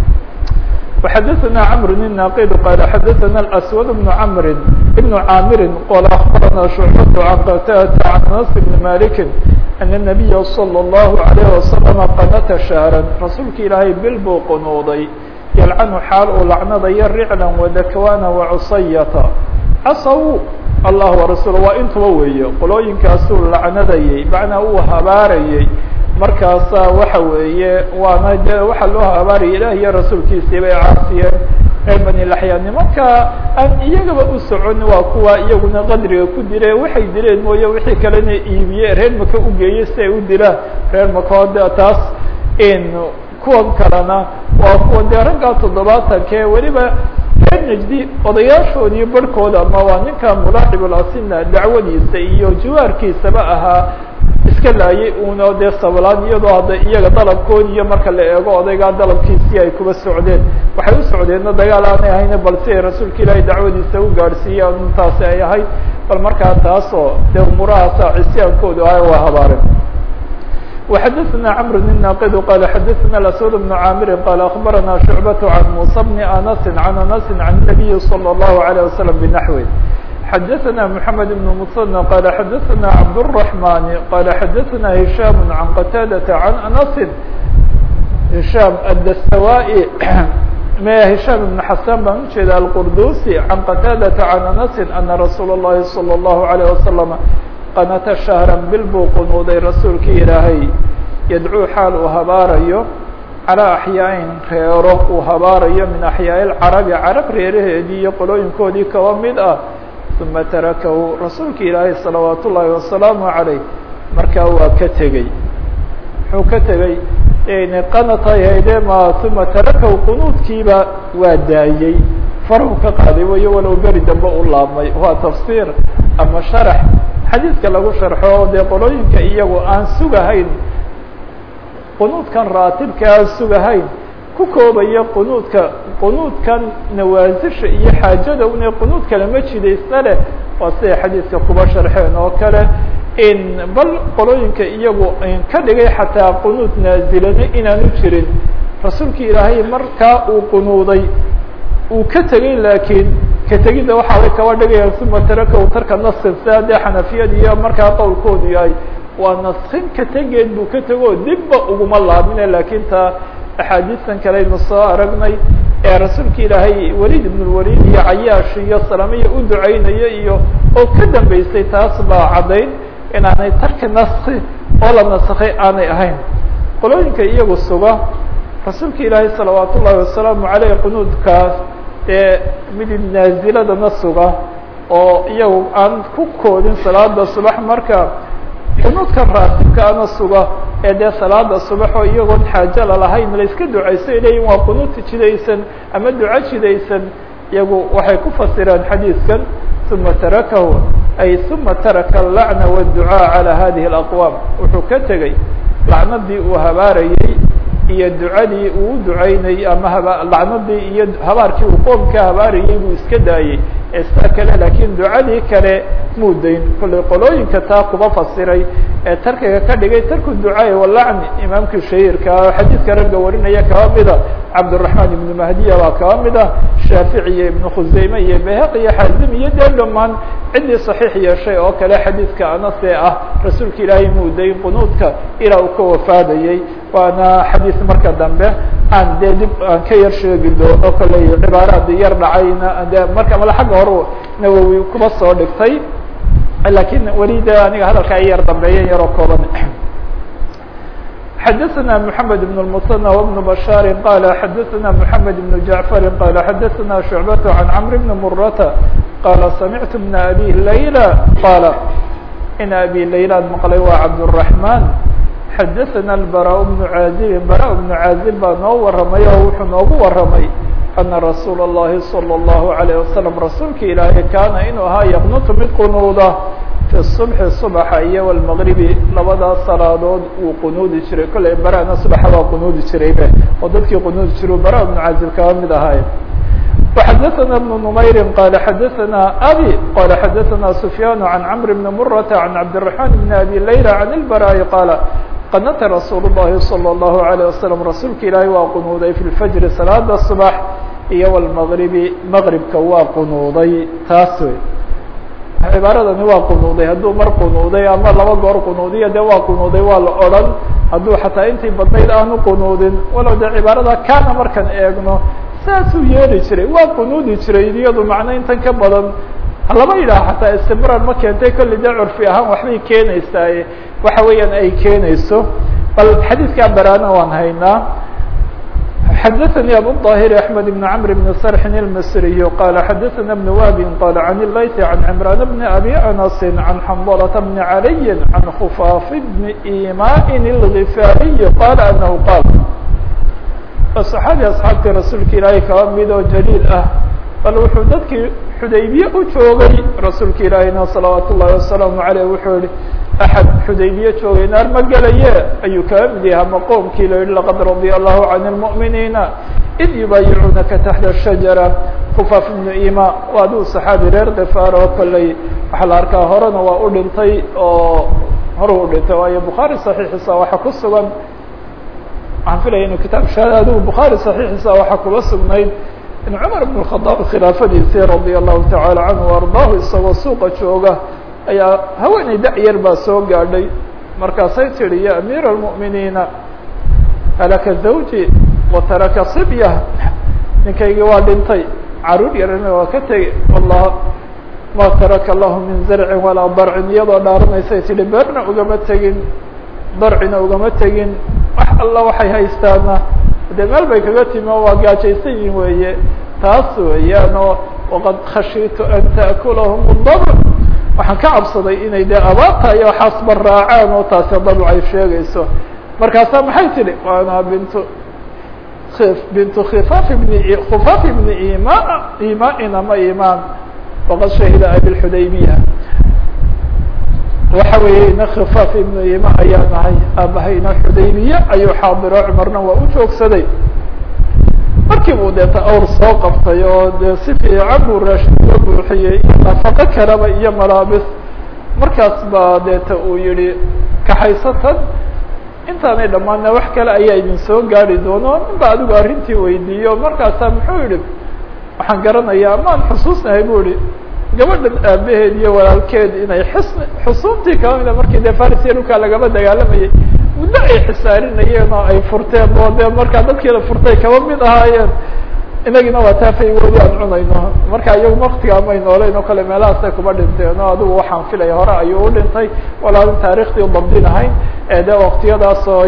Speaker 1: وxdثna cمر الناqd qال xdثna الأسود بن cمر بن cاmr qال أخبرna شعبة عن qتادة عن أنس بن مالك أن النبي صلى الله عليه وسلم qنta شهرا rasuulka ilaahay bil buu qنوuday يلcن xaal uu lacnadaya رعلا وdكواna وcصyة cصw الله ورasuل waa intuba weeye qolooyinkaasuu lacnadayey macnaa uu habaarayey markaasa waxa weeye waana de waxaa loo habaaraya ilah iyo rasuulkiisii bay caasiyeen reer bani laxya nimanka aan iyagaba u socon waa kuwa iyaguna qadriga ku dile waxay dileen mooye wixii kalena iibiye reer maka u geeye si ay u dilaan reer makoode taas kuwan kalena waa kuwa dee raggaa toddobaatanke weliba reer najdi odayaashoodii barhkooda ama waa ninka mulaaxiblasina dacwadiisa iyo jawaarkiisaba ahaa iska laayay uno dee sablaan iyadoo hadda iyaga dalabkoodi iyo marka la eego odaygaa dalabkiisii ay kuba socdeen waxay u socdeenna dagaal aanay ahayna bal si ay rasuulka ilaahay dacwadiisa u gaadhsiiyaan intaasi ay ahayd bal markaa taasoo dee umurahaasa cisyaankoodu ah waa habaareen وxdثna cمر بن ناqd qال xdثna الأسود بن cاmr qال أخبرna شعبة عن موسى بن أنس عن أنس عن النبي صلى الله عليه وسلم بنحوه xdثna محمد بن مصنى qال xdثna عبدالرحمن qال xdثna هiشام عن qتاadة عن أنس هiشام الdstوائي هiشام بن حسان baan ujeeda الqردوسي عن qتاadة عن أنس أنa رsuuل اللhi صلى الله عليه وسلم qنta شhهرا bil buu qunuuday rasuulkii ilaahay yadcuu xaal uu habaarayo calىa أحyaaءin reero uu habaarayo min أحyaaء الcarabi carab reeraheedii iyo qolooyinkoodii kaba mid ah ثuma tarakahu rasuulka ilaahay salawaat ullaahi wasalaamu عaleyh markaa waa ka tegey muxuu ka tegey qanatay hayde ma uma tarakahu qunuudkiiba waa daayey farhu ka qaaday wayo walow beri dambe u laabmay waa tafsiir ama sharax xadiidka lagu sharxo dee qolooyinka iyagu aan sugahayn qunuudkan raatibka aan sugahayn ku koobaya qunuudka qunuudkan nawaasisha iyo xaajada une qunuud kale ma jidaysna leh waa siday xadiidka kuba sharxeen oo kale in bal qolooyinka iyagu ka dhigay xataa qunuud naazilana inaanu jirin rasuulka ilaahay markaa uu qunuuday uu ka tegey laakiin ka tegidda waxa way kaba dhigayaan uma tarakahu tarka naskin sia dee xanafiyad iyo markaa qowlkoodu yahay waa naskin ka tegeed buu ka tego dibba uguma laabmine laakiin taa axaadiistan kale aynu soo aragnay ee rasuulka ilaahay weliid ibnulwaliid iyo cayaash iyo salamiya u duceynayo iyo oo ka dambeysay taas baa caddayn inaanay tarki naski oo la naskay aanay ahayn qolooyinka iyagu suga rasuulka ilaahay salawaat ullaahi wasalaamu caleyh qunuudkaas ee midib naaziladana suga oo iyagu aan ku koodin salaada subax marka qunuudka raatibka ana suga ee dee salaada subax oo iyagoon xaajo lalahayn la iska ducayso ay leeyihin waa qunuud jidaysan ama duco jidaysan iyagu waxay ku fasireen xadiidkan uma tarakahu ay uma taraka alacna wاdducaa calى hadihi اlaqwaam wuxuu ka tegey lacnadii uu habaarayey iyo ducadii uu ducaynayey ama haba lacnadii iyo habaarkii uu qoomka habaarayay buu iska daayey ee saa kale laakiin ducadii kale muu dayn kollay qolooyinka taa kuba fasiray ee tarkiga ka dhigay tarku ducaai walacni imaamkii shahiirka oo xadiidka ragga warinaya kaba mida cabdالرaحman ibnu mahdiya baa kaba mid ah shaafici iyo ibnu khuseyme iyo bayhaqi iyo xaazim iyo dee dhamaan ciddii صaxiix yeeshay oo kale xadiidka anase ah rasuulka ilaahay muu dayn qunuudka ilaa uu ka wafaadayey waana xadiis marka dambe aan dee dib aan ka yar sheegi doono kolley cibaaraad yar dhacayna de marka mala xagga hore nawowi kuba soo dhigtay lakin weli de aniga hadalka ay yar dambeeya yaroo kooban xdثna محamed بن المثنى وبن بشhاr qال xdثna محamed بن جعفر qال xdثna شعبة عن cمر بن مرة qال سمعت بن أbي ليلى qال in أbي ليلى mqlay waa cبدالرحمن xdثna البراء بن عازب براء بن عازب baa noo waramay oo wuxuu noogu waramay أنa رsuuل اللhi صلى الله عليه وسلم rasuulka ilaahay kaana inuu ahaa yqنt mid qunuuda في الصبح صبxa iyo والمغربi labadaas salaadood wuu qunuudi jiray kollay barana subaxa waa qunuudi jiraybe oo dadkii qunuudi jira bara بن cazib kaba mid ahaay وxadثna بن نmayr qال xadثna abي qال xadثna سفyاn عن cمر بن مرة عن عبدالرحمن بن أbي ليلى عن البراء qال qنta رsuuل اللhi صلى الله عليه وسلم rasuulka ilaahay waa qunuuday في الفجر salaada صبح iyo والمغربi مغربka waa qunuuday taas wey cibaaradani waa qunuuday hadduu mar qunuuday ama laba goor qunuudiya de waa qunuuday waa la odran hadduu xataa intii badnayd aanu qunuudin walow de cibaarada kana markaan eegno saasuu yeeli jiray waa qunuudi jiray iyadu macno intan ka badan lama yidhaha xataa istimrar ma keentay kolli de curfi ahaan waxbay keenaysaaye waxa weeyaan ay keenayso bal xadiidkaa baraana waan haynaa xdثnي abو الظاhر أحمد بن عمرو بن صرح المصري قال xdثna بن وهب قال عن الليث عن عمران بن أبي أنس عن حنظلة بن علي عن خفاف بن إيmاء الغفاarي قال أنه qال صحاaبي أصحاabtii رasuulka ilaahay kaba mid oo جليل ah bal wuxuu dadkii xudaybiye u joogay rasuulka ilaahayna صلaوaaت الlahi وaسلام عaليه wuxuu yihi أحد xudaybiye joogay naar ma gelaye ayuu kaga mid yahay ama qoomkii la yihi لaqad radي الlahu عan المؤمiniina إd yubaayicunaka taحta الشhaجaرة خفاaf بن ima waa aduu صaxaabi reer kفاar oo kolley waxaa la arkaa horena waa u dhintay oo hore u dhintay waayo bukhaarي صaحيixiisa waxa ku sugan waxaan filaya inu kitaab shahaad adigu bukhaarي صaحيixiisa waxa kuga sugnayd in cmar بن الخaطاab khilaafadiisii radي الlahu taعalى canه وardaahu isagoo suuqa jooga ayaa haweeney da-yar baa soo gaadhay markaasay tidhi ya amiir الmuؤminiina halaka zawji wataraka صibya ninkaygii waa dhintay caruur yarana waa ka tegey wallah ma taraka lahu min zarcin walaa darcin iyadoo dhaaranaysay tidhi beerna ugama tegin darcina ugama tegin wax alla waxay haystaana dee meel bay kaga timi oo waa gaajaysan yihin weeye taas weeyaan oo waqad khashiitu an ta'kulahum اdabc waxaan ka cabsaday inay dee abaarta iyo waxaasba raacaan oo taasi dabc ay sheegayso markaasaa maxay tidhi waana bintu bintu khifaaf bni khufaaf bni ima imain ama imaan waqad shahida abilxudaybiya waxa weeye ina khifaaf ibnu ima ayaa nahay aabahayna xudaybiye ayuu xaadiro cumarna waa u joogsaday markii buu deeta awr soo qabtay oo dee si fiican buu raashin uga buuxiyey iyo nafaqo kaleba iyo malaabis markaas baa deeta uu yihi kaxaysatan intaanay dhammaana wax kale ayaa idin soo gaari doono nin ba adigu arrintii weydiiyo markaasaa muxuu yihi waxaan garanayaa amaan xusuusnahay bu ihi gabadhan aabaheed iyo walaalkeed inay xusn xusuuntii kaba mida markii dee farisiya dhulkaa lagama dagaalamayay muddo ay xisaarinayeen oo ay furteen oo dee markaa dadkiila furtay kaba mid ahaayeen inagina waa taafaygoodi aan cunayno marka iyagu waktigaa may nooleyn oo kale meelahaasay kuma dhinteen oo adigu waxaan filaya hore ayuu u dhintay walaalin taarikhtii udabdinahayn ee de waktiyadaas oo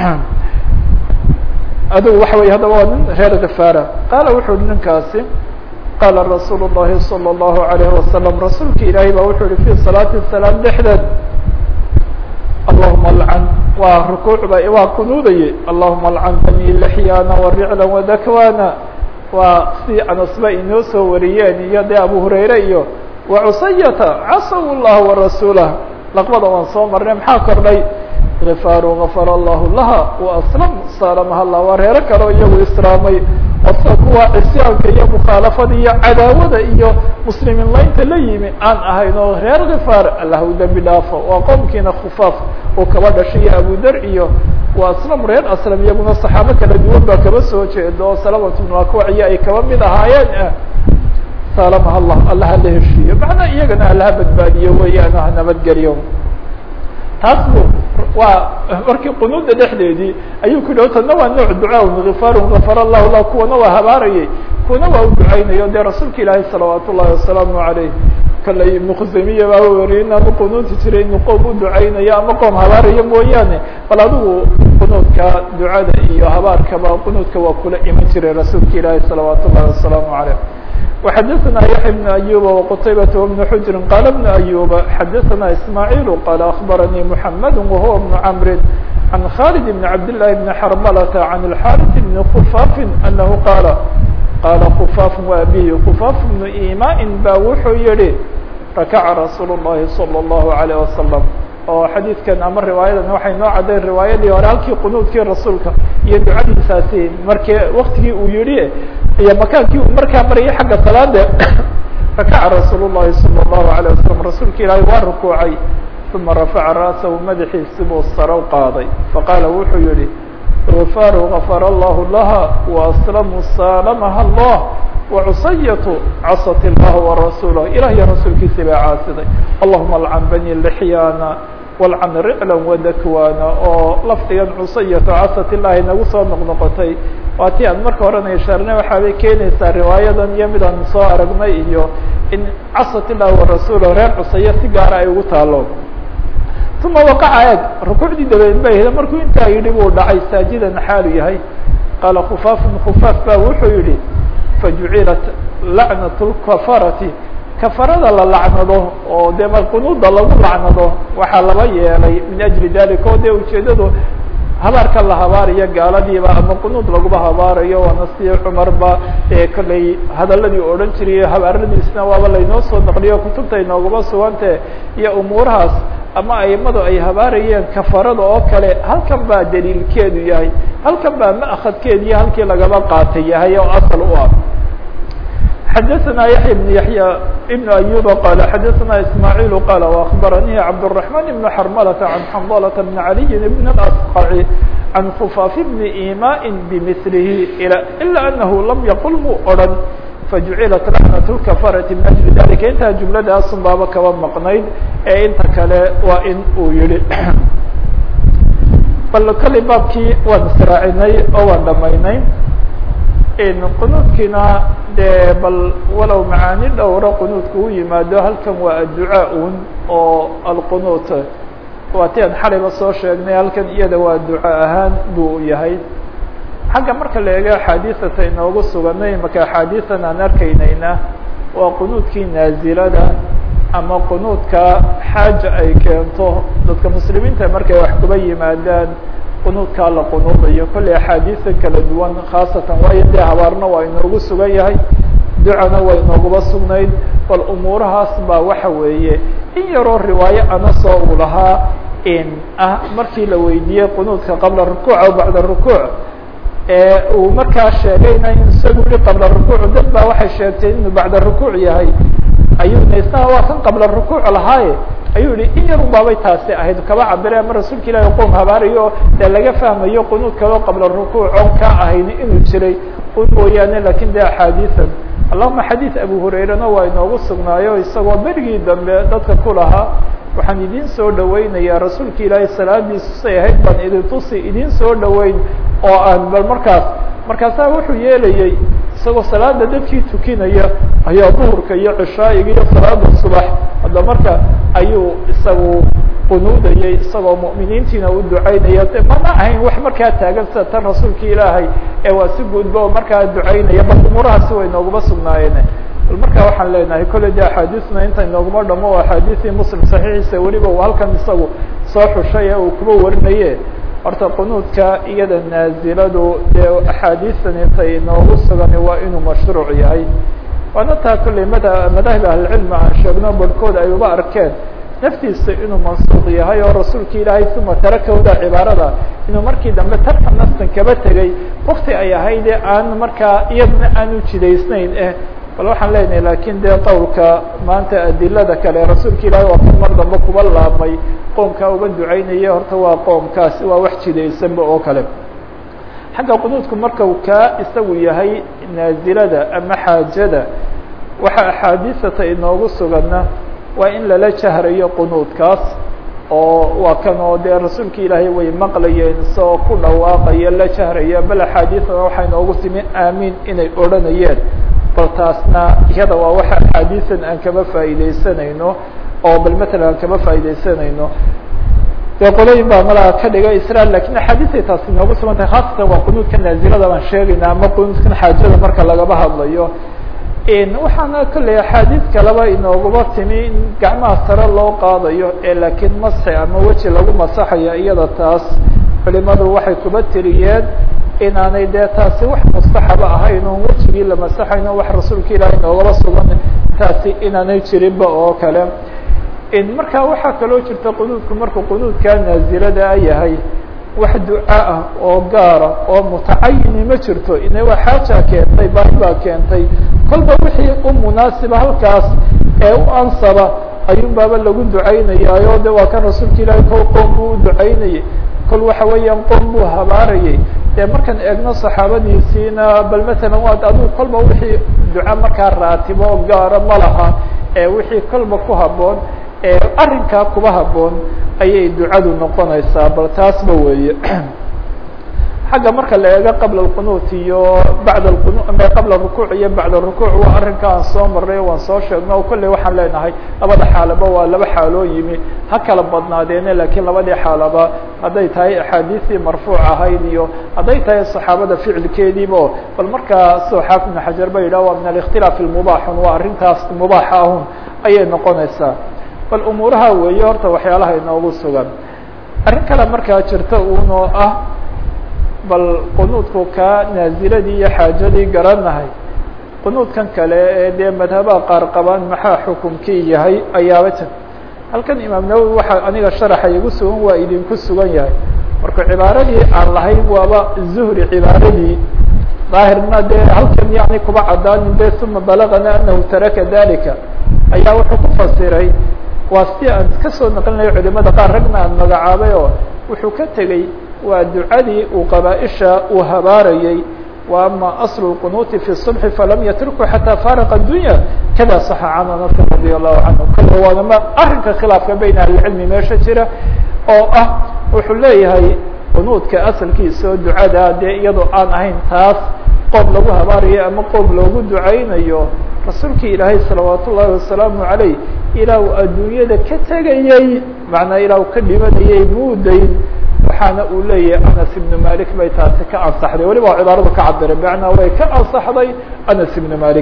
Speaker 1: adigu waxa wey haddaba waa nin reer khafaara qaala wuxu uhi ninkaasi qaala rasuul الlahi salى الlahu عalayه wasalam rasuulka ilaahay ba wuxuu yihi fi salaati salaam dhexdeed allahuma alcan waa rukuuc ba waa kunuudaye allahuma alcan bani lexyaana waricla wadakwana waa si anasba inoo soo wariyeen iyo dee abu hurayre iyo wacusayata casaw llah warasuulah laqbada waan soo marnay maxaa kordhay غifaaru غafara allahu laha وaslam salamaha allah waa reero kaleo iyagu islaamay osa kuwa cisyaanka iyo mukhaalafada iyo cadaawada iyo muslimiin laynta la yimi aan ahayn oo reer khifaar allah u dembi dhaafo waa qowmkiina khufaaf oo kaba dhashay iyo abudar iyo waa aslam reer aslam iyaguna saxaabo kala duwan baa kaba soo jeedo oo salamat bnu akwaciyo ay kaba mid ahaayeen salamaha allah allaha la heshiiyo macnaa iyagana allaha badbaadiyo weeyaan ha nabadgeliyo taas bu waa markii qunuuda dhexdeedii ayuu ku yihi tana waa nooc ducaa gifaarun gafar allahu lah kuwana waa habaarayay kuwana waa u ducaynayo dee rasuulka ilaahi salawaat ullahi wasalaamu alayh kale ibnu khusaymiya baa weriye inaanu qunuuti jiray inu qoom u ducaynayo ama qoom habaarayo mooyaane bal adigu qunuudka ducada iyo habaarkaba qunuudka waa kula iman jiray rasuulka ilaahi salawaat ullahi wasalaamu alayh وxdثna يحيى بن أيوب وqتيبة وبن حجر قال بن أيوب xdثna إسماعيل قال أخبرني محمد وهو بن عمر عن خالد بن عبد الله بن حرملة عن الحارث بن خفاف أنه قال قال خفاف وأبيه خفاف بن إيماء ba wuxuu yihi ركع رsuuل اللhi صلى الله عليه وسلم oo xadiidkan ama riwaayadan waxay noo caddayn riwaayadii hore halkii qunuudkii rasuulka iyo ducadiisaasi markii waktigii uu yihi iyo makaankii uu markaa marayay xagga salaada rakaca rasuul الlahi salى الlahu عalيه wasalam rasuulka ilaahay waa rukuucay uma rafaca ra'sahu madaxiisi buu sarow qaaday faqaala wuxuu yihi غifaaru غafar allahu laha وaslamu salamaha allah وcusayatu casat اllah وarasuulah ilah iyo rasuulkiisi baa caasiday allahuma alcan bani lxyaana walcan ricla wadakwana oo lafdigan cusayatu casat illahi nagu soo noqnoqotay waa ti aan marka horena ishaarnay waxaabay keenaysaa riwaayadan iyo mid aan soo aragnay iyo in casat illahi warasuulah reer cusaya si gaara ay ugu taalo uma waqaca eeg rukuucdii dabadeed ba hda markuu intaa yidhi buu dhacay saajidan xaalu yahay qaala khufaafun khufaaf ba wuxuu yihi fajucilat lacnat lkafarati kafarada la lacnado oo dee qunuuda lagu lacnado waxaa laba yeelay min ajli dalika oo dee ujeedadu habaarka la habaarayo gaaladiiba ama qunuud laguba habaarayo waana si cumarba ee kollay hadaladii odhan jiray habaaradiisna waaba laynoo soo naqliyo kutubta inoogaba sugante iyo umuurahaas ama aimadu ay habaarayeen kafarada oo kale halkan baa daliilkeedu yahay halkan baa ma'khadkeediiyo halkii lagaba qaatay yahay oo asal u ah xdثna yaحyى بن yaحyى بن أyوب qال xdثna إسماعيل qال وأخبرني cبدالرحمن بن حرملة عن حنظلة بن علي بن الأصقع عن خفاف بن إيmاء بمثله إلا أنه لم يقل mu oran فجuعiلت لعنة الكفرة من أجل ذلika intaa جuمladaasun baaba kaba maqnayd ee inta kale waa in uu yihi bal kali baabkii waan israacinay oo waan dhamaynay qunuudkiina dee bal walow macaani dhowro qunuudka u yimaado halkan waa adducaa un oo alqunuut waa ti aan xalayba soo sheegnay halkan iyada waa duca ahaan buu yahay xagga marka la eego axaadiisata inoogu suganay maka axaadiisan aan arkaynayna waa qunuudkii naazilada ama qunuudka xaaja ay keento dadka muslimiinta markay wax kuba yimaadaan qunuudkaa la qunuudayo kollay axaadiisa kala duwan khaasatan waayo dee habaarna waa inoogu sugan yahay ducana waa inooguba sugnayd bal umuurahaas baa waxa weeye in yaroo riwaayo anasoo uu lahaa in ah markii la weydiiyey qunuudka qabla rukuuc aw bacda rukuuc ee uu markaa sheegayna in isagu yihi qabla rukuuc dad baa waxay sheegtay inuu bacda rukuuc yahay ayuuna isnaha waa kan qabla rukuuc lahaaye ayuu yihi in yar baabay taasi ahayd kaba cabire ama rasuulka ilahi qoom habaarayo dee laga fahmayo qunuud kaba qabla rukuuc oon ka ahayn inuu jiray un mooyaane lakin de axaadiisan allahuma xadiid abu hurairana waa inoogu sugnaayo isagoo berigii dambe dadka ku lahaa waxaan idin soo dhaweynayaa rasuulka ilaahay salaadiisu say ahayd baan idin tusi idin soo dhaweyn oo aan bal markaas markaasaa wuxuu yeelayay isagoo salaada dadkii tukinaya ayaa duhurka iyo cishaa'iga iyo salaada subax hadda marka ayuu isagu qunuudayay isagoo mu'miniintiina u ducaynaya de mana ahayn wax markaa taagan sida tan rasuulka ilaahay ee waa si guudba oo markaa ducaynaya bal umuurahaasi way nooguma sugnaayeen bal marka waxaan leenahay kolley de axaadiisna inta inooguma dhamo o axaadiisii muslim saxiixiisa weliba uu halkan isagu soo xushay ee uu kuba warinaye horta qunuudka iyada naaziladu dee axaadiistan intay inoogu sugani waa inuu mashruuc yahay waana taa kolley mada madaahib ahlicilmi aan sheegno barhkood ay uba arkeen naftiisa inuu mansuuq yahay oo rasuulka ilaahay uma tarakawda cibaarada inuu markii dambe tarka naftan kaba tegay wakti ay ahaydee aan markaa iyadna aanu jidaysnayn eh bal waxaan leenahay lakin dee qowlka maanta adilada kale rasuulka ilaahay waa kan mar dambe kuba laabmay qoomkaa uga ducaynaya horta waa qoomkaasi waa wax jidaysanba oo kale xagga qunuudku marka u kaa isagu yahay naazilada ama xaajada waxa axaadiisata inoogu suganna waa in lala jahrayo qunuudkaas oo waa kan oo dee rasuulka ilaahay way maqlayeen isagoo ku dhawaaqaya la jahraya bal axaadiisana waxay inoogu timi aamiin inay odhanayeen bal taasna iyada waa waxa axaadiisan aan kaba faa'iideysanayno oo bal matalan aan kaba faa'iideysanayno dee qolooyin baa malaha ka dhiga israel lakin axaadiisay taas inoogu sugan tahay khaasatan waa qunuudka naazilada baan sheegayna ama qunuudkan xaajada marka lagaba hadlayo waxaana kolley axaadiis kaleba inoogaba timi in gacmaha sare loo qaadayo ee laakiin masxi ama weji lagu masaxayo iyada taas culimadu waxay kuba tiriyeen inaanay dee taasi wax mustaxaba ahayn oon wejigii la masaxayno wax rasuulka ilaahay inoogaba sugan taasi inaanay jirinba oo kale marka waxaa kaloo jirta qunuudku markuu qunuudkaa naazilada yahay wax duca ah oo gaara oo mutacayini ma jirto ina waa xaaja keentay baahi baa keentay kolba wixii u munaasiba halkaas ee u ansaba ayuun baaba lagu ducaynayaayo de waa kan rasuulka ilaahay kol qoom buu u ducaynayay kol waxa weeyaan qoom buu habaarayay dee markaan eegno saxaabadiisiina bal matalan waa adigu kolba wixii duca markaa raatibo gaara ma laha ee wixii kolba ku haboon ee arrinkaa kuba haboon ayay ducadu noqonaysaa bal taasba weeye xagga marka la eego qabla alqunuut iyo bacda alqunu qabla rukuuc iyo bacda rukuuc waa arrinka aan soo marray waan soo sheegno o kolley waxaan leenahay labada xaalaba waa laba xaaloo yimi ha kala badnaadeene lakiin labadii xaalaba hadday tahay axaadiistii marfuuc ahayd iyo hadday tahay saxaabada ficilkeediiba bal markaa soo xaafid ibn xajar ba yidhah waa min alikhtilaaf ilmubaaxun waa arrintaas mubaaxa ahun ayay noqonaysaa bal umuuraha weeye horta waxyaalaha inoogu sugan arrin kale markaa jirta unoo ah bal qunuudku kaa naaziladii iyo xaajadii garanahay qunuudkan kale ee dee madhabaha qaar qabaan maxaa xukumkii yahay ayaaba jir halkan imaam nawowi waxaa aniga sharaxa igu sugan waa idinku sugan yahay marka cibaaradii aan lahayn waaba zuhri cibaaradii daahirna dee halkan yani kuba cadaanin de uma balagana anahu taraka dalika ayaa wuxuu ku fasiray waa si aan kasoo naqlinayo culimada qaar ragna aan magacaabay oo wuxuu ka tegey waa ducadii uu qabaaisha uu habaarayey wa ama aslu lqunuuti fi subxi falam yatrukhu xataa faaraqa addunya kada saxa can anas radi allahu canhu kale waanama arrinka khilaafka bayna ahlicilmi meesha jira oo ah wuxuu leeyahay qunuudka asalkiisa oo ducada dee iyadoo aan ahayn taas qoom lagu habaarayo ama qoom loogu ducaynayo rasuulkii ilaahay salawaat ullahi wasalaamu calayh ilaa uu adduunyada ka tegayey macnaa ilaa uu ka dhimanayay muudayn waxaana uu leeyahay anas ibnu malik bay taasi ka ansaxday weliba cibaaradu ka cabiray macnaa way ka ansaxday anas ibnu malik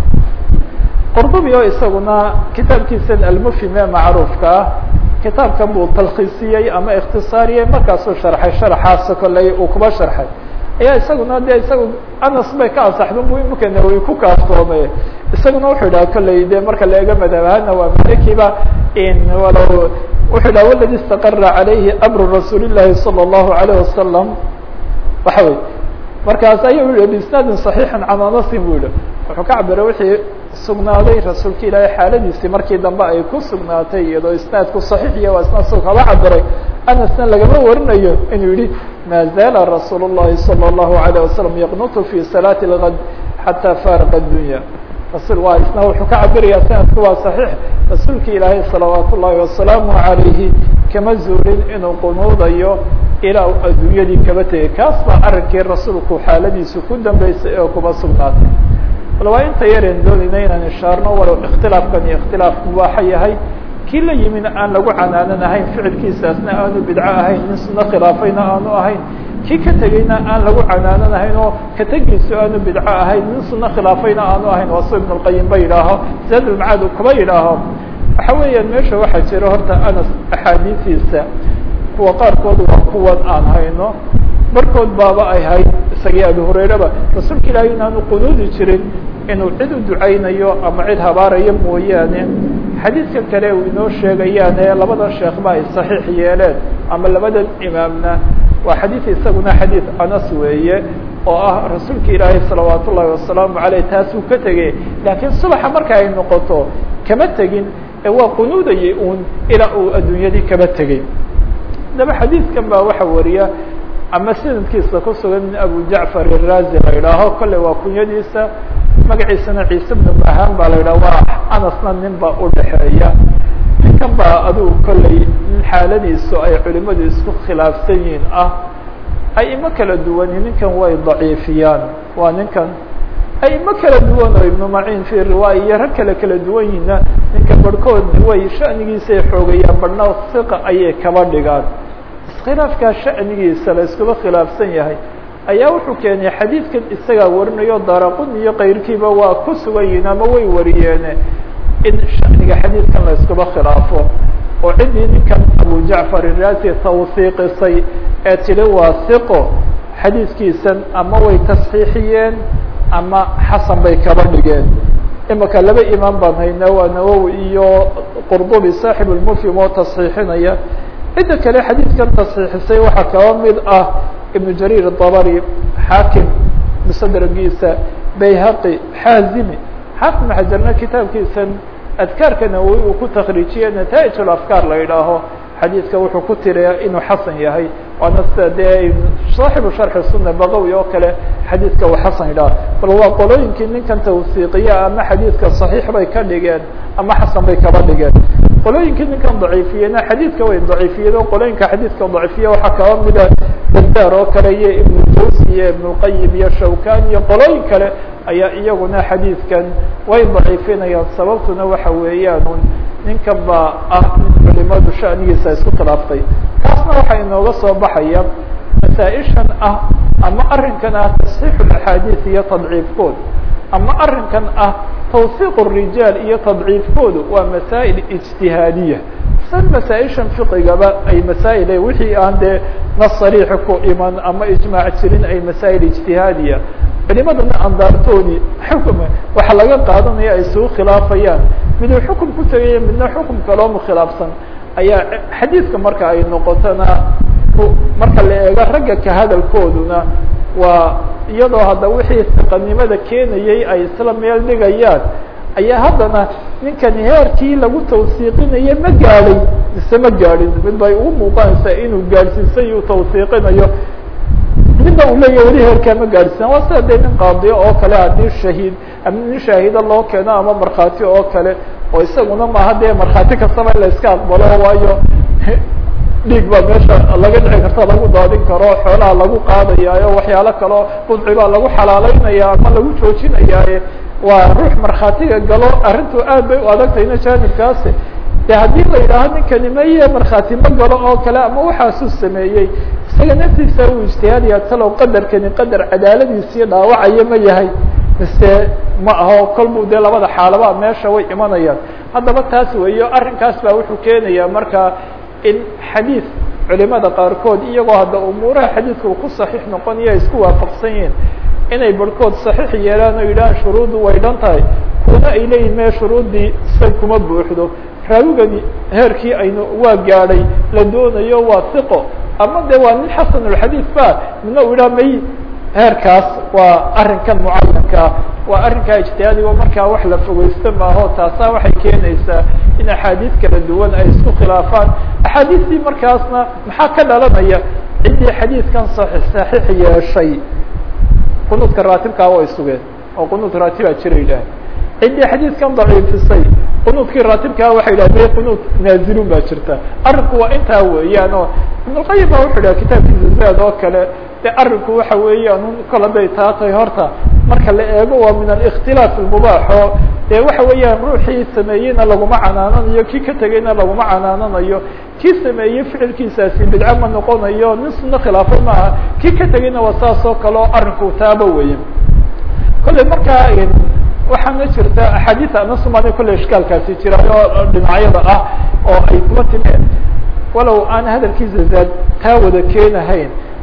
Speaker 1: qurdubi oo isaguna kitaabkiisan almufhim ee macruufka ah kitaabkan buu talkhiisiyey ama ikhtisaariyey markaasuu sharxay sharaxaas kolley uu kuba sharxay ayaa isaguna de isaga anas bay ka ansaxda bu imika nawowi ku kaaftoomay isaguna wuxuu idhaha kolley de marka la eego madhabahana waa malikiba walow wuxuu idhaha waladi istaqara calayhi amru rasuuli llahi salى اllahu alayh wasalam waxa wey markaas ayuu yihi biisnaadin صaxiixin can anasin bu yihi wuxuu ka cabiray wixii sugnaaday rasuulka ilaahay xaaladiisii markii dambe ay ku sugnaatay iyadoo isnaadku صaxiix iyo waa isnaad su kaba cabiray anasna lagama warinayo inuu yihi ma zaala rasuul الlahi salى الlahu عalيه wasalam yaqnutu fi salaati اlgad xatى faariqa الdunya rasul waa isna wuxuu ka cabiraya sanadku waa صaxiix rasuulka ilaahay salawaat ullahi wasalaamu عalayhi kama zuulin inuu qunuudayo ilaa uu adduunyadii kaba tegay kaas baa arrinkii rasuulku xaaladiisu ku dambeysay oo kuma sugnaatay bal waa inta yareen doonayna inaan ishaarno walow ikhtilaafkan iyo ikhtilaaf mubaaxa yahay kii la yimina aan lagu canaanan ahayn ficilkiisaasna aanu bidco ahayn nin suno khilaafayna aanu ahayn kii ka tegeyna aan lagu canaanan ahayn oo ka tegiisu aanu bidco ahayn nin suno khilaafayna aanu ahayn waa su ibn اlqayim ba yidhaaho zaadulmacaad uu kuba yidhaaho waxa weeyaan meesha waxaa jira horta anas axaadiistiisa kuwa qaarkood waa kuwan aan hayno barkood baaba ay hayd isagii abi hurayraba rasuulka ilaahay inaanu qunuudi jirin inuu cid u ducaynayo ama cid habaarayo mooyaane xadiidkan kale uu inoo sheegayaan ee labadan sheekhba ay saxiix yeeleen ama labadan imaamna waa xadiid isaguna xadiid anas weeye oo ah rasuulka ilaahay salawaat ullahi wasalaamu aleyh taasuu ka tegey laakiin subaxa marka ay noqoto kama tegin ee waa qunuudayay uun ilaa uu adduunyadii kama tegey haddaba xadiidkan baa waxa wariya ama sanadkiisa ku sugan min abu jacfar iraazi la idhaaho kolley waa kunyadiisa magaciisana ciise bnu bahaan baa la yidhaha waa anasna nin baa udhaxeeya ninkan baa adigu kolley nin xaaladiisu ay culimadu isku khilaafsan yihiin ah aimo kala duwani ninkan way daciifiyaan waa ninkan aimo kala duwan oo ibnu maciin fi riwaaya iyo rag kale kala duwan yihiinna ninka barhkood way shanigiisay xoogayaan barhna hiqa ayay kaba dhigaan iskhilaafkaa shanigiisa la iskuba khilaafsan yahay ayaa wuxuu keenay xadiidkan isagaa warinayo daraqun iyo kayrkiiba waa ku sugan yihiin ama way wariyeene in shaniga xadiidkan la iskuba khilaafo oo ciddii ninkan abu jacfar irasi tawsiiqisay ee tili waa hiqo xadiidkiisan ama way tasxiixiyeen ama xasan bay kaba dhigeen imika laba imaam baan haynaa waa nawowi iyo qurdubi saaxib lmufhim oo tasxiixinaya cidda kale xadiidkan tasxiixisay waxaa kaba mid ah ibnu jariir dabari xaakim musadragiisa bayhaqi xaazimi xaakim xajarna kitaabkiisan adkaarka nawowi uu ku takriijiye nataaij afkaar la yidhaaho xadiidka wuxuu ku tiriya inuu xasan yahay waana sida dee saaxibu sharxi suna baqawi oo kale xadiidka uu xasan yidhaha bal waa qolooyinkii ninkan tawsiiqiya ama xadiidka saxiix bay ka dhigeen ama xasan bay kaba dhigeen qolooyinkii ninkan daciifiyena xadiidka way daciifiyeen oo qolooyinka xadiidka daciifiya waxaa kaba mida bazaar oo kale iyo ibnu jawsi iyo ibnulqayim iyo shawkan iyo qolooyin kale ayaa iyaguna xadiidkan way daciifinayaan sababtuna waxa weeyaan un ninkan baa ah nin culimadu shanigiisa isku khilaaftay taasna waxaa inooga soo baxaya masaaishan ah ama arrinkan ah tasxiix axaadiis iyo tadciifkood ama arrinkan ah tawsiiq rijaal iyo tadciifkoodu waa masaa'il ijtihaadiya san masaaishan fiqigaba ay masaa'il wixii aan dee nas sariixa ku iman ama ijmaac jirin ay masaa'il ijtihaadiya culimadana andaartoodii xukm waxa laga qaadanaya ay isugu khilaafayaan miduu xukum ku tegaya midna xukum kaloo mukhilaafsan ayaa xadiidka marka ay noqotona marka la eego ragga ka hadalkooduna waa iyadoo hadda wixii siqanimada keenayay ay isla meel dhigayaan ayaa haddana ninkani heerkii lagu tawsiiqinayo ma gaadhay mise ma gaadhin mid bay ugu muuqanaysaa inuu gaadhsiisay uu tawsiiqinayo midna uu leeyahy weli heerkaa ma gaadhsiisan waa sida dee nin qaadiyo oo kale haddii shahiid ama nin shaahida loo keeno ama markhaati oo kale oo isaguna maaha dee markhaati kastaba in la iska aqbalo waayo dhiig baa meesha laga dhici karta lagu daadin karo xoolaha lagu qaadayaayo waxyaalo kaleo budci baa lagu xalaaleynaya ama lagu joojinayaaye waa ruux markhaatiga galo arrintu aad bay u adagtayna jaanibkaasi de haddii la yidhaaho ninkani maye markhaati ma galo oo kale ama waxaasuu sameeyey isaga naftiisa uu ijtihaadaya talow qadarkani qadar cadaaladiisii dhaawacayo ma yahay mise ma aho kolbuu dee labada xaalaba meesha way imanayaan haddaba taas weeyo arrinkaas baa wuxuu keenaya marka in xadiid culimada qaarkood iyagoo hadda umuuraha xadiidka uu ku saxiix noqonaya ay isku waafaqsan yihiin inay barhkood saxiix yeelaan oo yidhahaan shuruuddu way dhan tahay kuna ay leeyihin mee shuruuddii say kuma buuxdo raawigani heerkii aynu waa gaadhay la doonayo waa hiqo ama de waa nin xasanulxadiid ba midna u yidhaha may heerkaas waa arrinkan mucayankaa waa arrinkaa ijtihaadigo markaa wax la fogeysto maaho taasaa waxay keenaysaa in axaadiid kala duwan ay isku khilaafaan axaadiistii markaasna maxaa ka dhalanaya ciddii xadiidkan saxiix yeeshay qunuudka raatibkaa way sugeen oo qunuud raatibaa jira yidhaah ciddii xadiidkan daciifisay qunuudkii raatibkaa waxay yidhahdeen qunuud naazilun baa jirta arrinku waa intaa weeyaan oo ibnulqayim baa wuxuu yidhaha kitaabkiisa zaad oo kale de arrinku waxa weeyaan kol hadday taa tahay horta marka la eego waa min alikhtilaaf almubaax oo dee waxa weeyaan ruuxii sameeyeyna laguma canaananayo kii ka tegeyna laguma canaananayo kii sameeyey ficilkiisaasi bidca ma noqonayo nin sunno khilaafo maaha kii ka tegeyna waa saas oo kale oo arrinku taaba weeye kolley markaa waxaana jirta axaadiis anasumaani kolley ishkaalkaasi jira oo dhinacyada ah oo ay kuma timeen walow aan hadalkiisa zaad taa wada keenahayn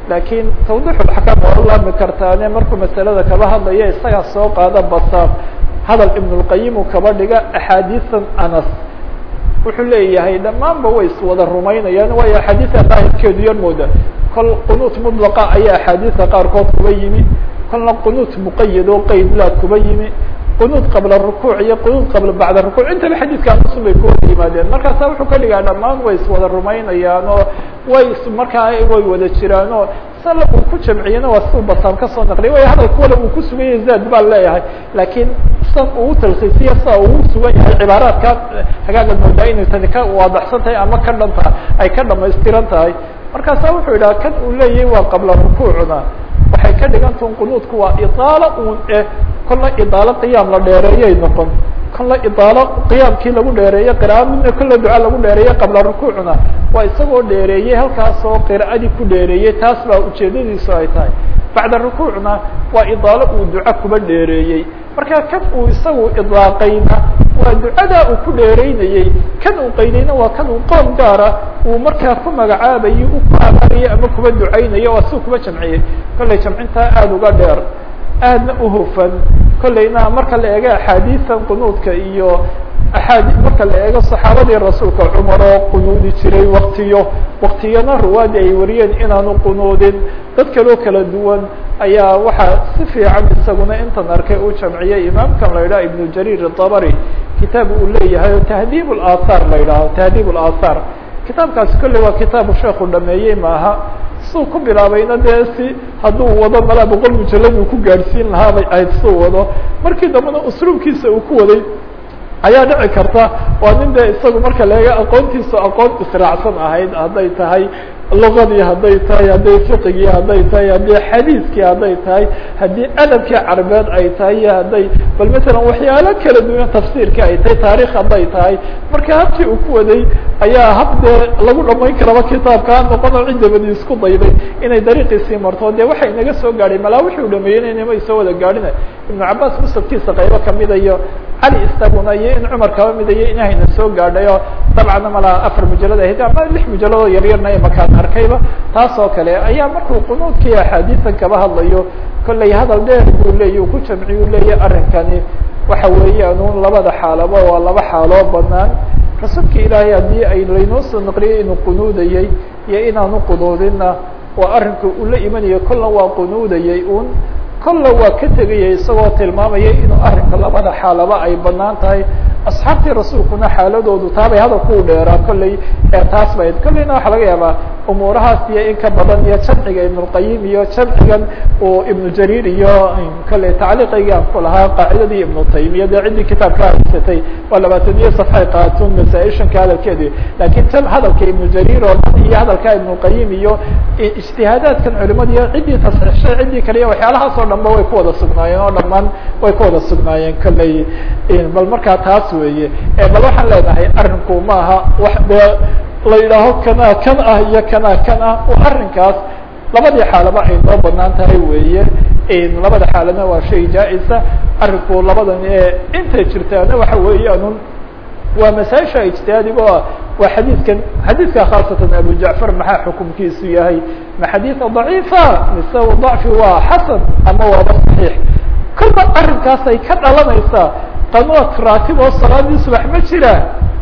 Speaker 1: laakiin tawdixulxakaam waa u laami kartaane markuu masalada kaba hadlaya isagaa soo qaada basaam hadal ibnulqayim uu kaba dhiga axaadiisan anas wuxuu leeyahay dhammaanba way iswada rumaynayaan waayo axaadiisa daahirkeedu yar mooda kol qunuut mudlaqa ayaa axaadiisa qaarkood kuba yimi kolna qunuut muqayad oo qeydlaa kuba yimi qunuud qabla rukuuc iyo qunuud qabla bacda rukuuc intaba xadiidka anusun bay ku wada yimaadeen markaasa wuxuu ka dhigaa dhammaan way iswada rumaynayaan oo way markaa way wada jiraan oo sala uu ku jamciyena waa siu basaan kasoo naqliya way hadalka wala uu ku sugan yahay zaad baan leeyahay laakiin san uu talkiisiya sida uu sugan yahay cibaaraadka hagaaga moodaa inay tani ka waadaxsan tahay ama ka dhan tahay ay ka dhamaystiran tahay markaasa wuxuu yidhaha kan uu leeyahay waa qabla rukuucna waxay ka dhigantahin qunuudku waa idaalo uun eh kolla idaalo qiyaam la dheereeyay noqon kolla idaalo qiyaamkii lagu dheereeye qira'a midna kolla duca lagu dheereeye qabla rukuucna waa isagoo dheereeyey halkaasoo qira'adii ku dheereeyey taas baa ujeedadiisu ay tahay bacda rukuucna waa idaalo uu duco kuba dheereeyey marka kan uu isagu idlaaqayna waa ducadaa uu ku dheereynayey kan uu qaydayna waa kan uu qoom gaara uu markaa ku magacaabayay u ku abaarayay ama kuba ducaynayo waa siu kuba jamciyey kollay jamcintaa aada uga dheer aadna uhufan kollayna marka la eego axaadiisan qunuudka iyo aaadi marka la eego saxaabadii rasuulka cumar oo qunuudi jiray waktiyo waktiyana ruwaadi ay wariyeen inaanu qunuudin dad kaloo kala duwan ayaa waxaa si fiican isaguna intan arkay uu jamciyey imaamkan la yidhaha ibnu jariir الطabri kitaab uu leeyahay oo tahdiib اlaahaar la yidhaaho tahdiib اlaahaar kitaabkaasi kolley waa kitaabu sheekhu dhameeyey maaha suu ku bilaabayna dee si hadduu wado malaa boqol mujalad uu ku gaadhsiin lahaa bay ahayd suu wado markii dambena usluubkiisa uu ku waday ayaa dhici karta waa nin dee isagu marka laega aqoontiisa aqoon israacsan ahayd hadday tahay lugadii hadday tahay hadday fiqigii hadday tahay haddii xadiiskii hadday tahay haddii adabkii carbeed ay tahay iyo hadday bal masalan waxyaalo kala duwan tafsiirkii ay tahay taarikh hadday tahay marka habkii uu ku waday ayaa hab dee lagu dhamayn karaba kitaabkaa noqono ciddabadi isku dayday inay dariiqiisii marto dee waxa inaga soo gaadhay malaa wixii u dhameeyeyna inama soo wada gaadhina ibnu cabaas musabkiisa qaybo kamida iyo cali istaguna iyo in cumar kaba mida iyo inahayna soo gaadhay oo dabcanna malaa afar mujalad ahayd ama lix mujaladoo yaryarna makaan arkayba taas oo kale ayaa markuu qunuudkii axaadiisan kaba hadlayo kollay hadal dheer buu leeya uu ku jamciyu leeya arrinkani waxa weeyaan un labada xaalaba waa laba xaaloo banaan rasuulka ilaahay haddii ay laynoo soo naqliyay inuu qunuudayey iyo inaanu qunuudinna waa arrinka uu la imanaya kolla waa qunuudayey un kolla waa ka tegayay isagoo tilmaamaya inuu arrinka labada xaalaba ay banaan tahay asxaabtii rasuulkuna xaaladoodu taabay hadalku u dheeraa kollay taas bayd kollayna waxaa laga yaabaa umuurahaas iyo in ka badan iyo jamciga ibnulqayim iyo jamcigan uu ibnu jariir iyo kollay tacliiqaygii aan ku lahaa qaacidadii ibnu taymiya dee ciddii kitaabka haysatay waa labaatan iyo safxay qaatun masaa-ishanka hadalkeedi laakiin tan hadalka ibnu jariir oo dhan iyo hadalka ibnulqayim iyo ijtihaadaadkan culimada iyo ciddii tasxiixshay ciddii kale iyo waxyaalahaas oo dhan ba way ku wada sugnaayeen oo dhamaan way ku wada sugnaayeen kollay bal markaa taas weeye bal waxaan leenahay arrinku maaha wax dee la yidhaaho kana kan ah iyo kana kan ah arrinkaas labadii xaalaba ay noo banaan tahay weeye labada xaalana waa shay jaa-isa arrinku labadan intay jirtaana waxa weeyaanun waa masaaisha ijtihaadigo ah waa xadiidkan xadiidka khaasatan abu jacfar maxaa xukumkiisu yahay ma xadiida daciifa mise dacfi waa xasan ama waaba saxiix kolba arrinkaasay ka dhalanaysaa qanuud raatib oo salaadii subax ma jira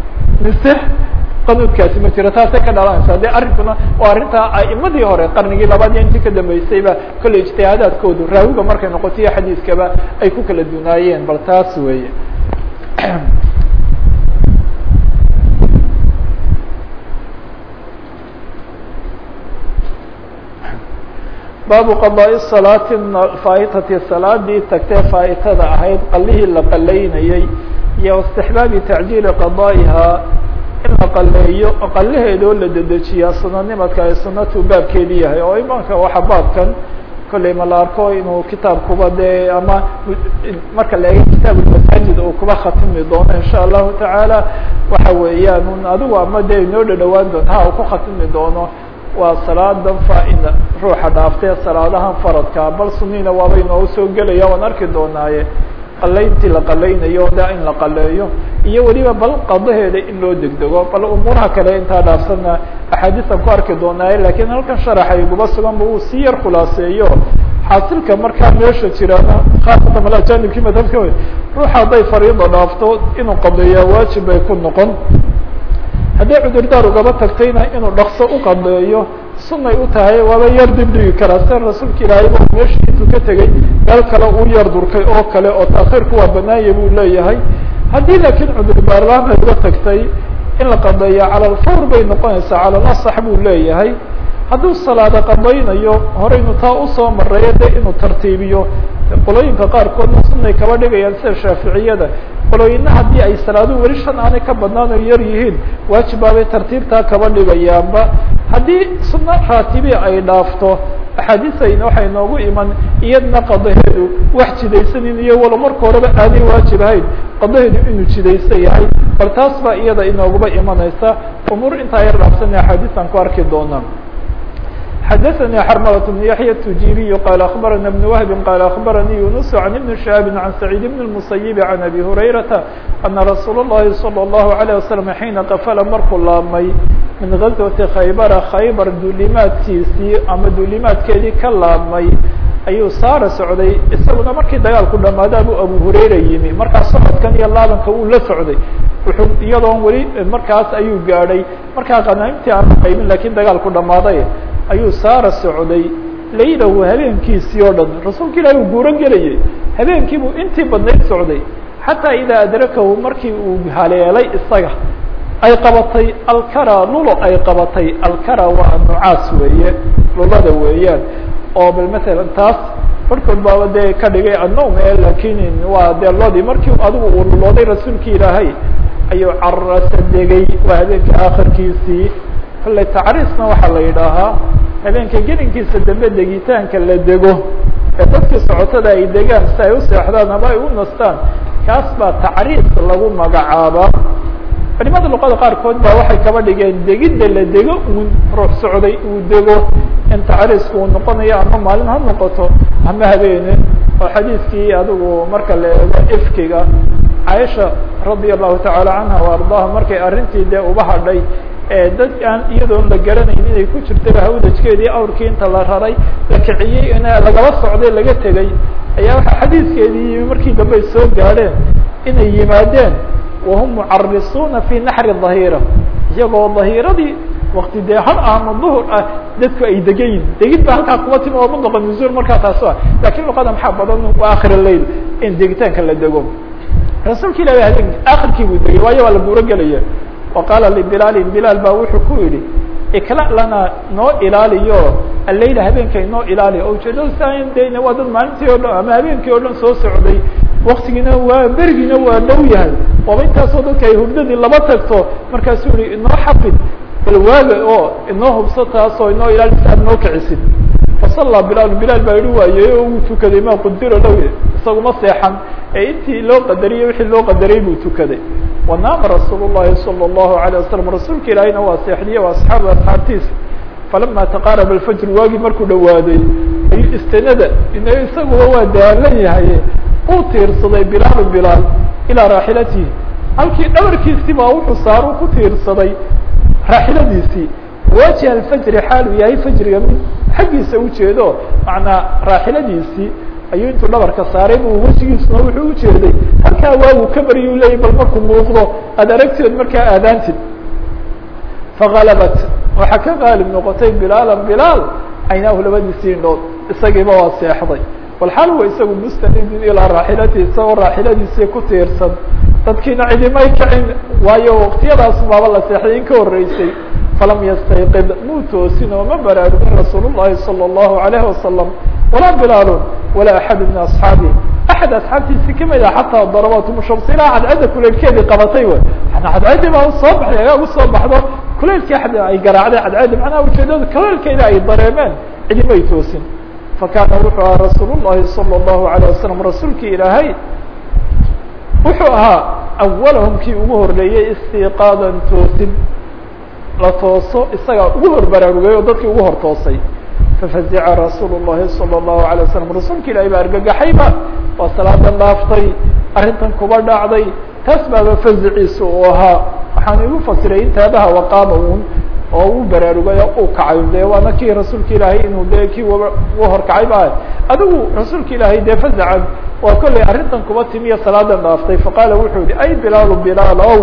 Speaker 1: mise qanuudkaasi ma jira taasay ka dhalanaysaa de arrinkuna waa arrintaa aimadii hore qarnigii labaad iyo intii ka dambeysayba kolley ijtihaadaadkoodu raawiga markay noqoto iyo xadiiskaba ay ku kala dunaayeen bal taas weeye baabu qadaaءi salaati faa'itati salaadii tagtee faa'itada ahayd qalihii la qalaynayey iyo istixbaabi tacjiili qadaa'ihaa in la qaleeyo qalaheedoo la dedejiyaa sunanimadka ay sunatu baabkeedi yahay oo imanka waxa baabkan kolley ma la arko inuu kitaabkuba dee ama marka la eego kitaab masaajid uu kuba khatimi doono insha allahu tacaala waxa weeyaan un adigu ama dee inoo dhadhawaan doonto ha uu ku khatimi doono waa salaadan faa-ida ruuxa dhaaftee salaadahan faradka bal sunniina waaba inoogu soo gelaya waan arki doonaaye qalayntii la qalaynayo da in la qaleeyo iyo weliba bal qadaheeda in loo degdego bal umuuraha kale intaa dhaafsana axaadiisan ku arki doonaaye lakiin halkan sharaxa iguba suganba uu si yar khulaaseeyo xaasilka markaa meesha jirana khaasatan mal ajanibkii madhabka wey ruuxa hadday fariida dhaafto inuu qadeeyaa waajib bay ku noqon hadday cudurdaar ugaba tagtayna inuu dhakso u qadeeyo sunay u tahay waaba yar dib dhigi karaa sida rasuulka ilaahay ba meeshii intuu ka tegey meel kale uu yar durkay oo kale oo taakhiirku waa banaanya buu leeyahay haddii laakiin cudurdaarlaan ay uga tagtay in la qadeeya cala alfawr bay noqonaysaa cala alasax buu leeyahay hadduu salaado qadaynayo horeynu taa usoo mareeyo de inuu tartiibiyo qolooyinka qaarkoodna sunay kaba dhigayaan sida shaaficiyada qolooyina haddii ay salaaduhu weli shan aanay ka badnaan oo yar yihiin waajibaabay tartiibtaa kaba dhigayaanba haddii sunno raatibi ay dhaafto axaadiisayn waxay noogu iman iyadna qadaheedu wax jidaysanin iyo walo marka horeba aanay waajib ahayn qadaheedu inuu jidaysa yahay bal taas baa iyada inooguba imanaysa umuur intaa yar dhaafsana axaadiisaan ku arki doonaa xdثnي xرملة بن يحيى التجيبي قال أخبرنا بن وهب قال أخبرني يونس عن بن شهاب عن سعيد بن المسيب عن أبي هريرة أن رsuuل اللhi صلى الله عليه وسلم حيiنa qفل markuu laabmay min غزوة khaybر khayبر duulimaadkiisii ama duulimaadkeedii ka laabmay ayuu saara socday isaguna markii dagaalku dhamaada bu abu hurayra yimi markaa socodkan iyo laabanka uu la socday wuxuu iyadoon weli markaas ayuu gaadhay markaa qanaimtii aan qaybin lakiin dagaalku dhamaaday ayuu saara socday laylahu habeenkiisii oo dhan rasuulka ilahi uu guuro gelayay habeenkiibuu intii badnayd socday xataa idaa adrakahu markii uu haleelay isaga ay qabatay alkara lulo ay qabatay alkara waa nucaas weeye lulada weeyaan oo bal masalan taas barhkood baaba dee ka dhigay annowm e lakin waa dee lodii markii adigu uu lulooday rasuulki ilaahay ayuu carasa degay waa habeenka akhirkiisii kolley tacriisna waxaa la yidhaahaa habeenka gelinkiisa dambe degitaanka la dego ee dadkii socotada ay degaan si ay u seexdaan ama ay u nastaan kaas baa tacriis lagu magacaabaa culimada luqada qaarkood baa waxay kaba dhigeen degidda la dego uu ruux socday uu dego in tacriisku uu noqonayo ama maalin ha noqoto ama habeene oo xadiidkii adigu marka la eego ifkiga caaisha radia allahu tacaala canha wa ardaaha markay arrintii dee uba hadhay dad aan iyadoon la garanayn inay ku jirtaba hawdajkeedii awrkii inta la raray la kiciyey in lagaba socday laga tegay ayaa waxaa xadiidkeedii yimi markii dambe ay soo gaadheen inay yimaadeen wahum mucarisuuna fi naxri dhahira iyagoo dhahiiradii wakti dee har ama duhur ah dadku ay degayin degid ba halkaa kuba timi oo mutlqa nuzuul markaa taas a lakin luqada maxaa badan waa akhir lail in degitaanka la dego rasuulka ilahi habeen akhirkii buu degay waayo waa la guuro gelaya وqاla لبilaali bilaal ba wuxuu ku yihi ikla lana noo ilaaliyo alayla habeenkay noo ilaaliyo o ujeedada san de waa dad maalintii o dhan ama habeenkii o dhan soo socday waktigiina waa berigiina waa dhow yahay waaba intaasoo dadka ay hurdadii laba tagto markaasuu yihi inoo xafid bal waaga oo inoo hubso taasoo inoo ilaalisa aad noo kicisid fasallaa bilaal bilaal baa yihi waaye o uu tukaday ma qudiro low isaguma seexan ee intii loo qadariyey wixii loo qadariyey buu tukaday wanaama rasuul الlahi salى الlahu عalيه wasalam rasuulka ilaahiyna waa seexdiye waa asxaabu asxaabtiisa falama taqaaraba alfajr waagii markuu dhawaaday ayuu istanada isaguba waa daalan yahay uu tiirsaday bilaalu bilaal ilaa raaxilatihi halkii dhabarkiisii baa wuxuu saaru ku tiirsaday raaxiladiisii waajiha alfajri xaaluu yahay fajriga mid xaggiisa ujeedo macnaa raaxiladiisii ayuu intuu dhabarka saaray bu wejigiisuna wuxuu ujeeday halkaa waagu ka baryu leeyay bal markuu muuqdo aad aragteed markaa aadaantid faalabat waxaa ka qaalib noqotay bilaalan bilaal caynaahu labadiisii indhood isagiiba waa seexday walxaal wa isagu mustanidin ilaa raaxilatihi isagoo raaxiladiisii ku tiirsan dadkiina cidimay kicin waayo waktiyadaas baaba la seexday in ka horeysay falam yastayqid muu toosin oo ma baraarugin rasuul الlahi salى الlahu عalayه wasalam walaa bilaal walaa axad min asxaabi axad asxaabtiisi kamid a xataa darabatum shams ilaa cadcadda kuleylkeedii qabatay w cadcaddi baa usoo baxday agaa usoo baxdo kuleylkii ad ay garaacday cadcaddi macnaha ujeedada kuleylkeeda ay dareemeen cidimay toosin fakaana wuxuu ahaa rasuul الlahi salى الlahu عalيه wasalam rasuulkii ilaahay wuxuu ahaa awalahum kii ugu horeeyey istiqaadan toosin la tooso isagaa ugu hor baraarugay oo dadkii ugu hor toosay fafazica rasuul الlahi salى الlahu عalيه wasalam rasuulka ilahi baa argagaxayba waa salaadan dhaaftay arrintan kuba dhacday taas baaba faziciisa uu ahaa waxaan igu fasiray intaabaha waqaama un oo u baraarugay uu kacay de waana kii rasuulka ilaahay inuu de kii u horkacay ba adigu rasuulka ilaahay dee fazacan waa kollay arrintan kuba timiya salaadan dhaaftay faqaala wuxuu yihi ay bilaalu bilaal ow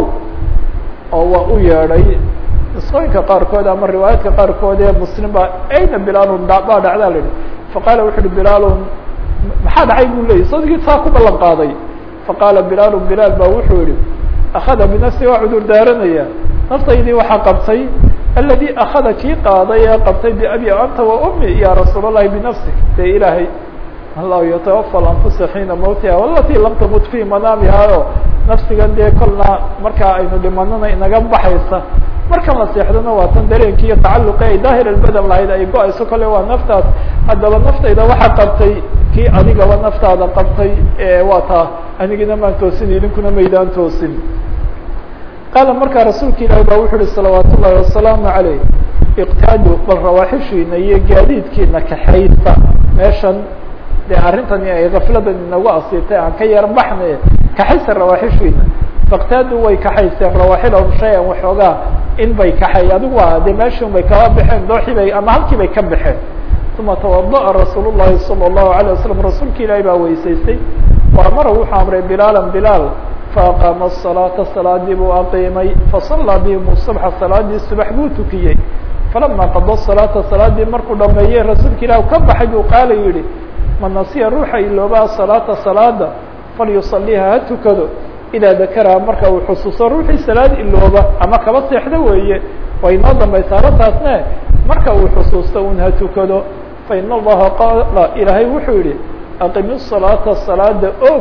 Speaker 1: oo waa u yeedhay isqooyinka qaarkood ama riwaayaadka qaarkood ee muslim ba ayna bilaalun baa dhacdaa la yihi faqaala wuxu uhi bilaalun maxaa dhacay buu leeyay sadigii saa ku ballan qaaday faqaala bilaalu bilaal ba wuxuu yihi akada binafsi waa cudur daaranaya naftaydii waxaa qabtay aladi akada kii qaaday ee qabtay biabi anta wa umi ya rasuul اllahi binafsik dee ilaahay allahu yatawafa anfusa xiina mawtiha walati lam tamut fi manaamiha o nafsigan dee kolna markaa aynu dhimanana inaga baxaysa marka la seexdana waa tan dareenki iyo tacaluqi ay daahir albadan lahayd ay go-ayso kale waa naftaas haddaba naftayda waxaa qabtay kii adigaba naftaada qabtay waa taa anigina maan toosin idinkuna maydaan toosin qaala markaa rasuulka ilaahi ba wuxu uhi salawaat ullahi wasalaamu alayh iqtaadu bal rawaaxishiina iyo gaadiidkiina kaxaysa meeshan dee arrintani ay kafladan inagu asiibtay aan ka yar baxne kaxaysa rawaaxishiina faktaadu way kaxayseen rawaaxilahum shay-an waxoogaa in bay kaxay adigu waa dee meeshin bay kala baxeen dooxii bay ama halkii bay ka baxeen uma tawada'a rasuul llahi salى الlahu عalيه wasalam rasuulka ilaahi baa weysaystay waamara wuxuu amray bilaalan bilaal faaqaama الصalaaةa salaadii buu aqiimay fasallaa bihim subxa salaadii subax buu tukiyey falama qada salaata salaadii markuu dhameeyey rasuulka ilah ka baxay buu qaala yihi man nasiya ruuxa iloobaa salaata salaada falyusaliha ha tukado idaa dakaraha marka uu xusuuso ruuxii salaad ilooba ama kaba seexdo weeye way inoo dambaysaa arrintaasne marka uu xusuusto un ha tukado fain allaha qaala ilaahay wuxuu yihi aqimi salaata salaada og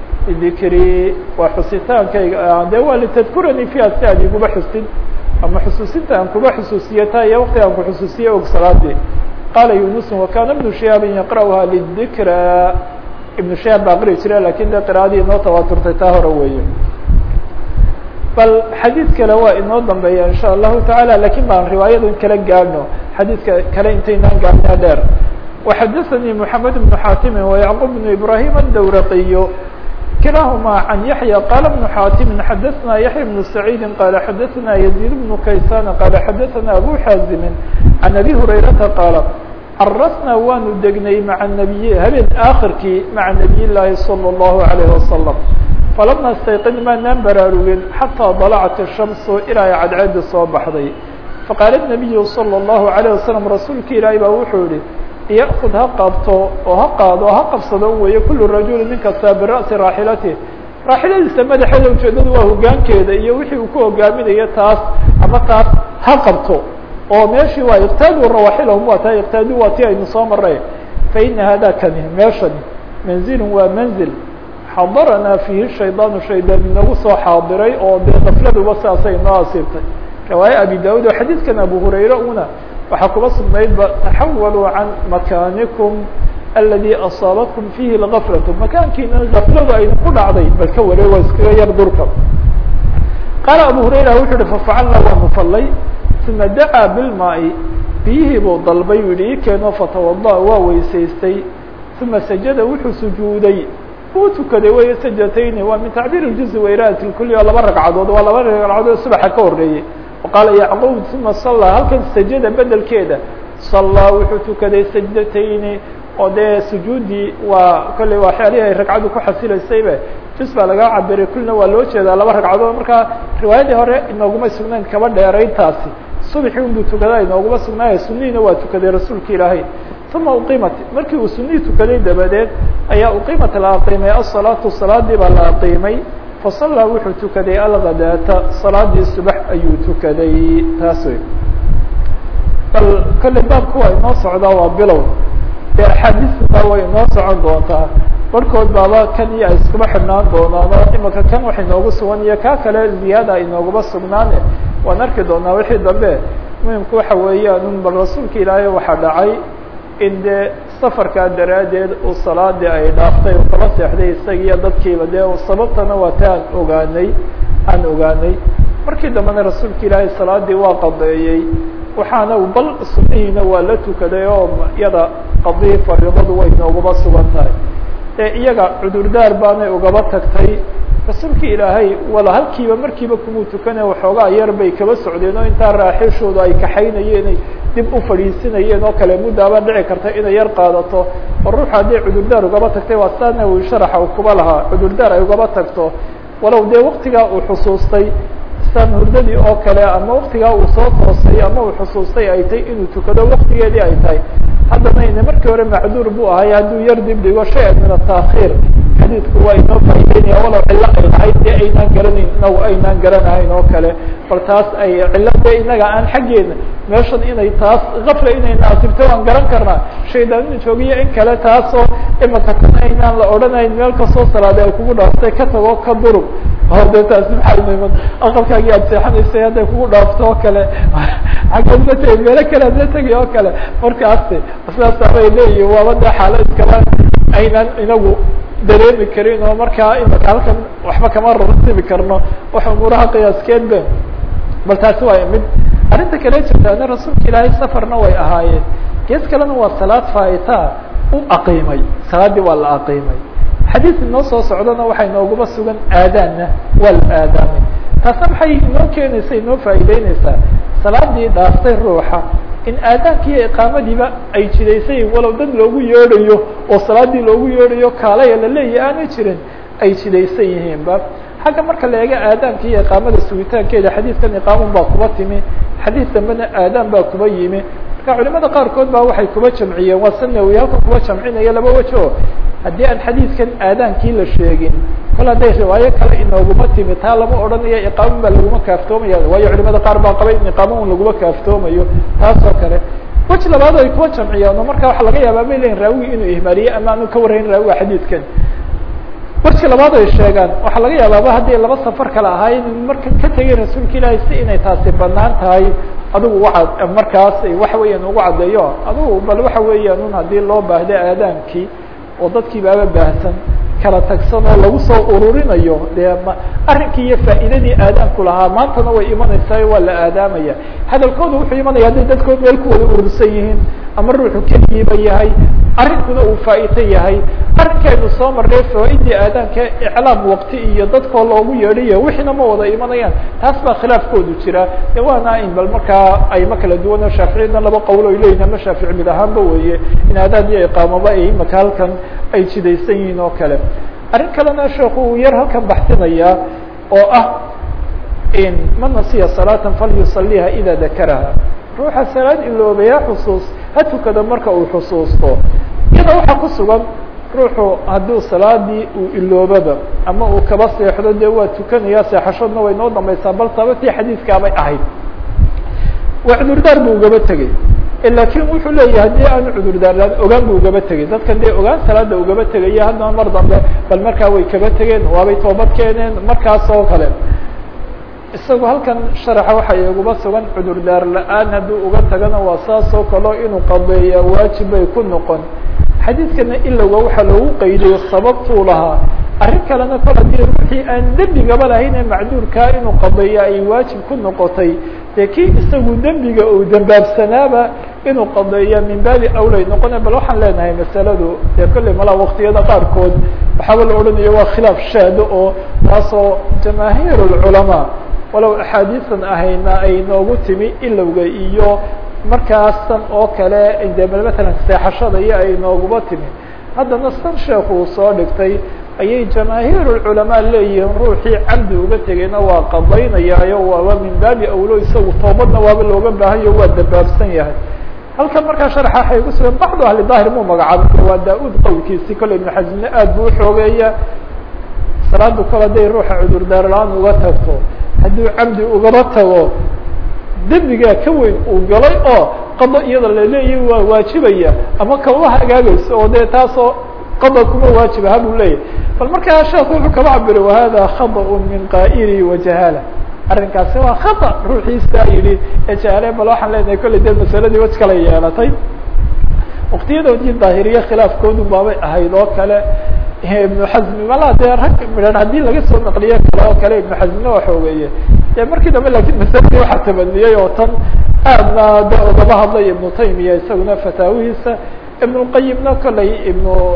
Speaker 1: dikri waa xusitaankayga de waa litadkuranii fiiha si aad iguba xusin ama xusuusinta aan kuba xusuusiye ta iyo wakti aan ku xusuusiye og salaadii qaala yunusun wakana ibnu shihaabin yaqra'uha lidikra ibnu shihaab baa aqri jira lakin de qira'adii inoo tawaaturtay taa hore weeye bal xadiid kale waa inoo dambeeya in sha allahu taعala lakin baan riwaayadan kala gaadhno xadiidka kale intaynaan gaadhnaa dheer وxadaثnي محamed بن xاtimi ويعqوب بن إbrahيم الdwraqiy kilahma عan yaحyى qala بن xاtimi xadaثna yaحyى بن سacيidi qala xadaثna يزيد بن kaysan qala xadaثna abu xaazimi عan abi هurayrata qaala carasna waanu degnay maعa النabiy habeen akhirkii maعa نabiy الlahi slى الlahu عalيه وasلم falama stayqin maanaan baraarugin xatىa dalacat الشhamsu ilaa ay cadceedi soo baxday faqaala النabiyu slى الlahu عalيه waslم rasuulka ilaahi baa wuxuu yihi yakud ha qabto oo ha qaado ha qabsado weeye kulu rajuli nin kastaa bira'si raaxilatih raaxiladiisa madaxeeda ujeedadu waa hogaankeeda iyo wixii uu ku hogaaminayo taas ama taas ha qabto oo meeshii waa iqtaadu rawaaxilahum waa tahay iqtaadu waa ti aynu soo maray faina hada kani meeshani manzilun waa manzil xadaranaa fiihi shaydaanu shaydaan inagu soo xaadiray oo dee kafladuba saasay inoo asiibtay riwaaya abi daud oo xadiidkan abu hurayre una waxaa kuba sugnaydba taxawaluu can makaanikum aladi asaabatkum fiihi lgaflatu makaankiina gafladu aynu ku dhacday bal ka wareeg waa iskaga yar durka qaala abu hurayra wuxuu uhi fafacalna waanu fallay uma dacaa bilmaai biyihii buu dalbay u yihi ii keeno fatawada waa weysaystay uma sajada wuxuu sujuuday uu tukaday wey sajatayni waa min tacbiir اjuzi wairaati kuli waa laba ragcadood waa laba ragcadood subaxa ka horeeyey qaala yacquub uma sallaa halkan sajada bedelkeeda sallaa wuxuu tukaday sajdatayni oo dee sujuudii waa kolley waxyaalihii ay ragcadu ku xasilaysaybe jus baa laga cabiray kulina waa loo jeedaa laba ragcadood markaa riwaayadii hore inooguma sugnayn kaba dheerayntaasi subaxii unbuu tukadaa inooguma sugnaaya sunihiina waa tukaday rasuulka ilaahay uma uqimat markii uu sunihii tukaday dabadeed ayaa uqimat la aqiimay asalaatu salaadii baa la aqiimay fasallaa wuxuu tukaday alghadaata salaadii subax ayuu tukaday taas wey bal kolley baabku waa inoo socdaa waa bilow dee axaadiisna way inoo socon doontaa barhkood baaba kan iyo ay iskuma xidhnaan doonaano imika kan wax inoogu sugan iyo kaa kale ziyaada inooguma sugnaane waan arki doonaa wixii dambe muhimku waxa weeyaan un bal rasuulka ilaahay waxaa dhacay in dee safarkaa daraaddeed uu salaadii ay dhaaftay uu kala seexday isagiiyo dadkiiba dee sababtana waa ta aan ogaanay aan ogaanay markii dambena rasuulka ilaahay salaadii waa qadeeyey waxaana bal sunnihiina waa la tukaday oo iyada qadihii fariidadu way nooguma sugan tahay ee iyaga cudurdaar baanay ugaba tagtay rasuulki ilaahay wala halkiiba markiiba kumuu tukana waxoogaa yar bay kaba socdeen oo intaa raaxiishoodu ay kaxaynayeen ay dib u fadhiisinayeen oo kale muddaaba dhici karta inay yar qaadato oo ruuxa hadday cudurdaar ugaba tagtay waa saa nawowi sharaxa uu kuba lahaa cudurdaar ay ugaba tagto walow dee waktigaa uu xusuustay isaan hurdadii oo kale ama waktigaa uu soo toosay ama uu xusuustay ay tahay inuu tukado waktigeedii ay tahay haddana ine markii hore macduur buu ahay hadduu yar dib dhigo shay-an min ataakhiir xadiidku waa inoo faa'ideynaya walow cillo ay lahayd dee aynaan garanayn inagu aynaan garanahayn oo kale bal taas ay cillo dee inaga aan xaggeena meeshan inay taas kafla inay naasibto waan garan karnaa shaydaan inu joogiyo in kale taasoo imaka tan aynaan la odhanayn meel kastoo salaade ay kugu dhaaftay ka tago ka durug o de taasi maxay niman aqalkaagii aad seexanaysay hadday kugu dhaafto oo kale xaggeed ma tegi meelo kale ad la tegi oo kale markaasi sidaasabay leeyihin waaba dee xaalo iskala aynaan inagu dareemi karin oo markaa imaka halkan waxba kama rartibi karno wax umuuraha qiyaaskeed be bal taasi waa mid arrinta kale jirtaana rasuulka ilaahay safarna way ahaayeen gees kalena waa salaad faaitaa u aqiimay salaaddii waa la aqiimay xadiis inoo soo socdana waxay nooguma sugan aadaanna waa la aadaamay taasna maxay inoo keenaysa inoo faa'iideyneysaa salaadii dhaaftay ruuxa in aadaankiiyo iqaamadiiba ay jidaysay walow dad loogu yeedhayo oo salaadii loogu yeedhayo kaalaya la leeyahy aanay jirin ay jidaysan yihiinba xagga marka la eego aadaanka iyo iqaamada sugitaankeeda xadiidkan iqaamun baa kuba timi xadiis dambena aadaan baa kuba yimi marka culimada qaarkood baa waxay kuba jamciyeen waa sanawi halkan kuba jamcinaya laba wejo haddii aan xadiidkan aadaankii la sheegin kol hadday riwaayo kale inooguma timi taa lama odhanayo iqaamun baa laguma kaaftoomaya waayo culimada qaar baa qabay in iqaama un laguma kaaftoomayo taas oo kale weji labaad ay kuwa jamciyaan oo marka waxa laga yaabaa may lehin raawigi inuu ihmaaliye ama aanu ka warrayn raawiga xadiidkan weji labaad ay sheegaan waxaa laga yaabaaba haddii laba safar kale ahaay in marka ka tegay rasuulka ilaahay si inay taasi banaan tahay adigu waa markaas waxa weeyaan ugu caddeeyo adigu bal waxa weeyaan un haddii loo baahdo aadaankii oo dadkii baaba baahsan kala tagsan oo lagu soo ururinayo dee ma arrinkii iyo faa'iidadii aadaanku lahaa maantana way imanaysaa waa la aadaamaya hadalkooda wuxuu imanaya hadday dadkood meel ku wada urursan yihiin ama ruuxu keligiiba yahay arrinkuna uu faa'iito yahay arrinkaynu soo marnay fawaaidii aadaanka iclaam waqti iyo dadkoo loogu yeedhayo wixiina ma wada imanayaan taas baa khilaafkoodu jira de waana in bal markaa ayma kala duwan oo shaaficiyadna laba qowl oy leeyihin ama shaafici mid ahaanba weeye in aadaan iyo iqaamaba ay imaka halkan ay jidaysan yihiin oo kale arrin kalena sheeku uu yar halkan baxsinaya oo ah in man nasiya salaatan falyusaliha ida dakaraha ruuxa salaad iloobayaa xusuus ha tukada marka uu xusuusto iyada waxaa ku sugan ruuxu hadduu salaadii uu iloobaba ama uu kaba seexdo dee waa tukanaya seexashoodna way noo dambaysaa bal sabatii xadiiskaabay ahayd waa cudurdaar buu ugaba tegey laakiin wuxuu leeyahay haddii aanu cudurdaarlaan ogaan buu ugaba tegey dadkan dee ogaan salaada ugaba tegaya haddana mar dambe bal markaa way kaba tegeen waabay toobad keeneen markaas oo kale isagu halkan sharaxa waxa iguba sugan cudurdaar la-aan hadduu uga tagana waa saas oo kaleo inuu qabeeya waajib bay ku noqon xadiidkana ilowga waxaa loogu qaydiyo sababtuu lahaa arrin kalena kol haddii ruuxii aan dembigaba lahayn ee macduurkaa inuu qabeeya ay waajib ku noqotay dee kii isagu dembiga uu dambaabsanaaba inuu qadeeya min baabi awlay noqona bal waxaan leenahay masaladu dee kolley malaa waktiyada qaarkood waxaaba la odhanayo waa khilaaf shaado oo taasoo jamaahiir lculamaa walow axaadiisan ahayna ay noogu timi ilowga iyo markaasan oo kale de matalan seexashada iyo ay nooguba timi haddana san sheekhu uu soo dhigtay ayay jamaahiir culamaa leeyihiin ruuxii camdi uga tegayna waa qadaynayaayo waaba min baabi awlo isagu toobadna waaba looga baahanyo waa dambaabsan yahay halkan markaa sharxa waxay ku sugan bacdu ahli daahir muu magacaabo waa daa-uud qowlkiisi kolley ibnu xasimne aada buu uxoogeeya salaadu kol hadday ruuxa cudurdaar la-aan uga tagto hadduu camdi ugaba tago dembigaa ka weyn uu galay oo qado iyada laleeyahy waa waajibaya ama kama hagaagayso oo dee taasoo qada kuma waajiba habuu leeyahy bal markaa sheekhu wuxuu kaba cabiray wahada khadaء min qaa'ili wajahaala arrinkaasi waa khata ruuxiisa yidhi ee jahaale bal waxaan leenahay kolley dee masaladii waj kala yeelatay waktiyadoodii daahiriye khilaafkoodu baabay ahayd oo kale ibnu xazmi malaa dee rag midhan haddii laga soo naqliyo kale oo kale ibnu xazmina waa xoogeeye dee markii dambe lakin masaladii waxaa tabaniyey oo tan aadna de ugaba hadlay ibnu taymiya isaguna fataawihiisa ibn lqayimna kolley ibnu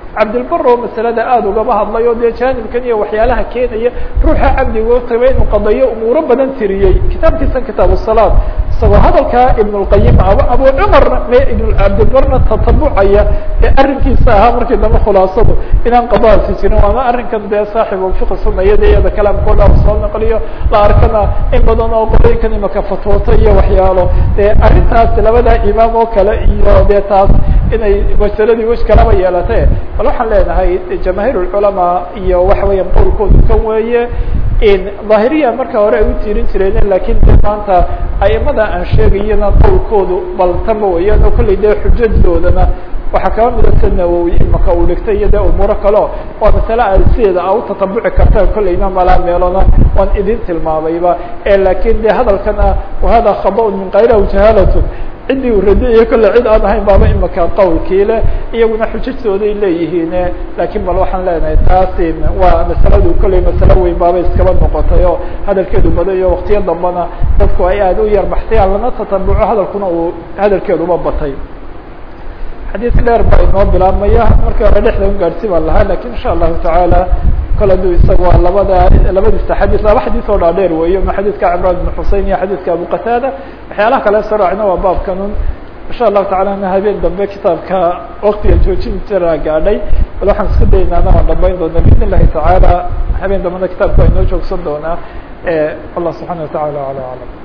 Speaker 1: cabdilbar oo masalada aada ugaba hadlay oo dee jaanibkan iyo waxyaalaha keenaya ruuxa cabdigo taba inuu qadayo umuuro badan tiriyey kitaabkiisan kitaab salaad isagoo hadalkaa ibn اlqayim ab abu cumarna ibn cabdilbarna tatabucaya ee arrinkiisa ahaa markii dambe khulaasadu inaan qadaasi jirin waana arrinkan dee saaxib fiqi sunayada iyada kalaamkooda soo naqliyo la arkana in badan oo qolooyinkan imaka fatwoota iyo waxyaalo dee arrintaas labada imaam oo kale iyo dee taas inay masaladii wej kalaba yeelate bal waxaan leenahay jamaahiir اculamaa iyo waxa weeyaan qowlkoodu kan weeye dhahiriya marka hore ay u tiirin jireen lakin de maanta aimada aan sheegayana qowlkoodu bal taba weyaan oo kollay dee xujadoodana waxaa kaba midata nawowi imaka uu dhigtay iyo dee umuuro kaleo waa masale aad sideeda a utatabuci kartaan kollayna malaa meelona waan idin tilmaamayba lakin de hadalkan ah wahada khaba min kayrahu jahalatun ciddii uu radiyayo kolle cid aan ahayn baaba imaka qawlkii leh iyaguna xujajooday leeyihiin lakin bal waxaan leenahay taasi waa masaladu kollay masalo weyn baaba iskaba noqotay oo hadalkeedu badayo waktiyo dambana dadku ay aada u yar baxtayaan lana tatabuco hadalkuna uu hadalkeeduba batay xadiis dheer baa inoo bilaabmaya markii hore dhexda un gaadhsi baan lahaa lakin insha allahu tacaala kol haduu isaga waa labada labadiisa xadiis laba xadiis oo dhaadheer weeyo ma xadiiska cimraan ibn xusein iyo xadiiska abu qataada waxyaalaha kale saraacna waa baabkanun insha allahu tacala na habeen dambe kitaabka waktiga joojin jira gaadhay bal waxaan isku daynaana waan dhambayn doona biidn illahi tacaala habeen dambena kitaabka waa inoo joogsan doonaa allah subxana wa tacala ala aclam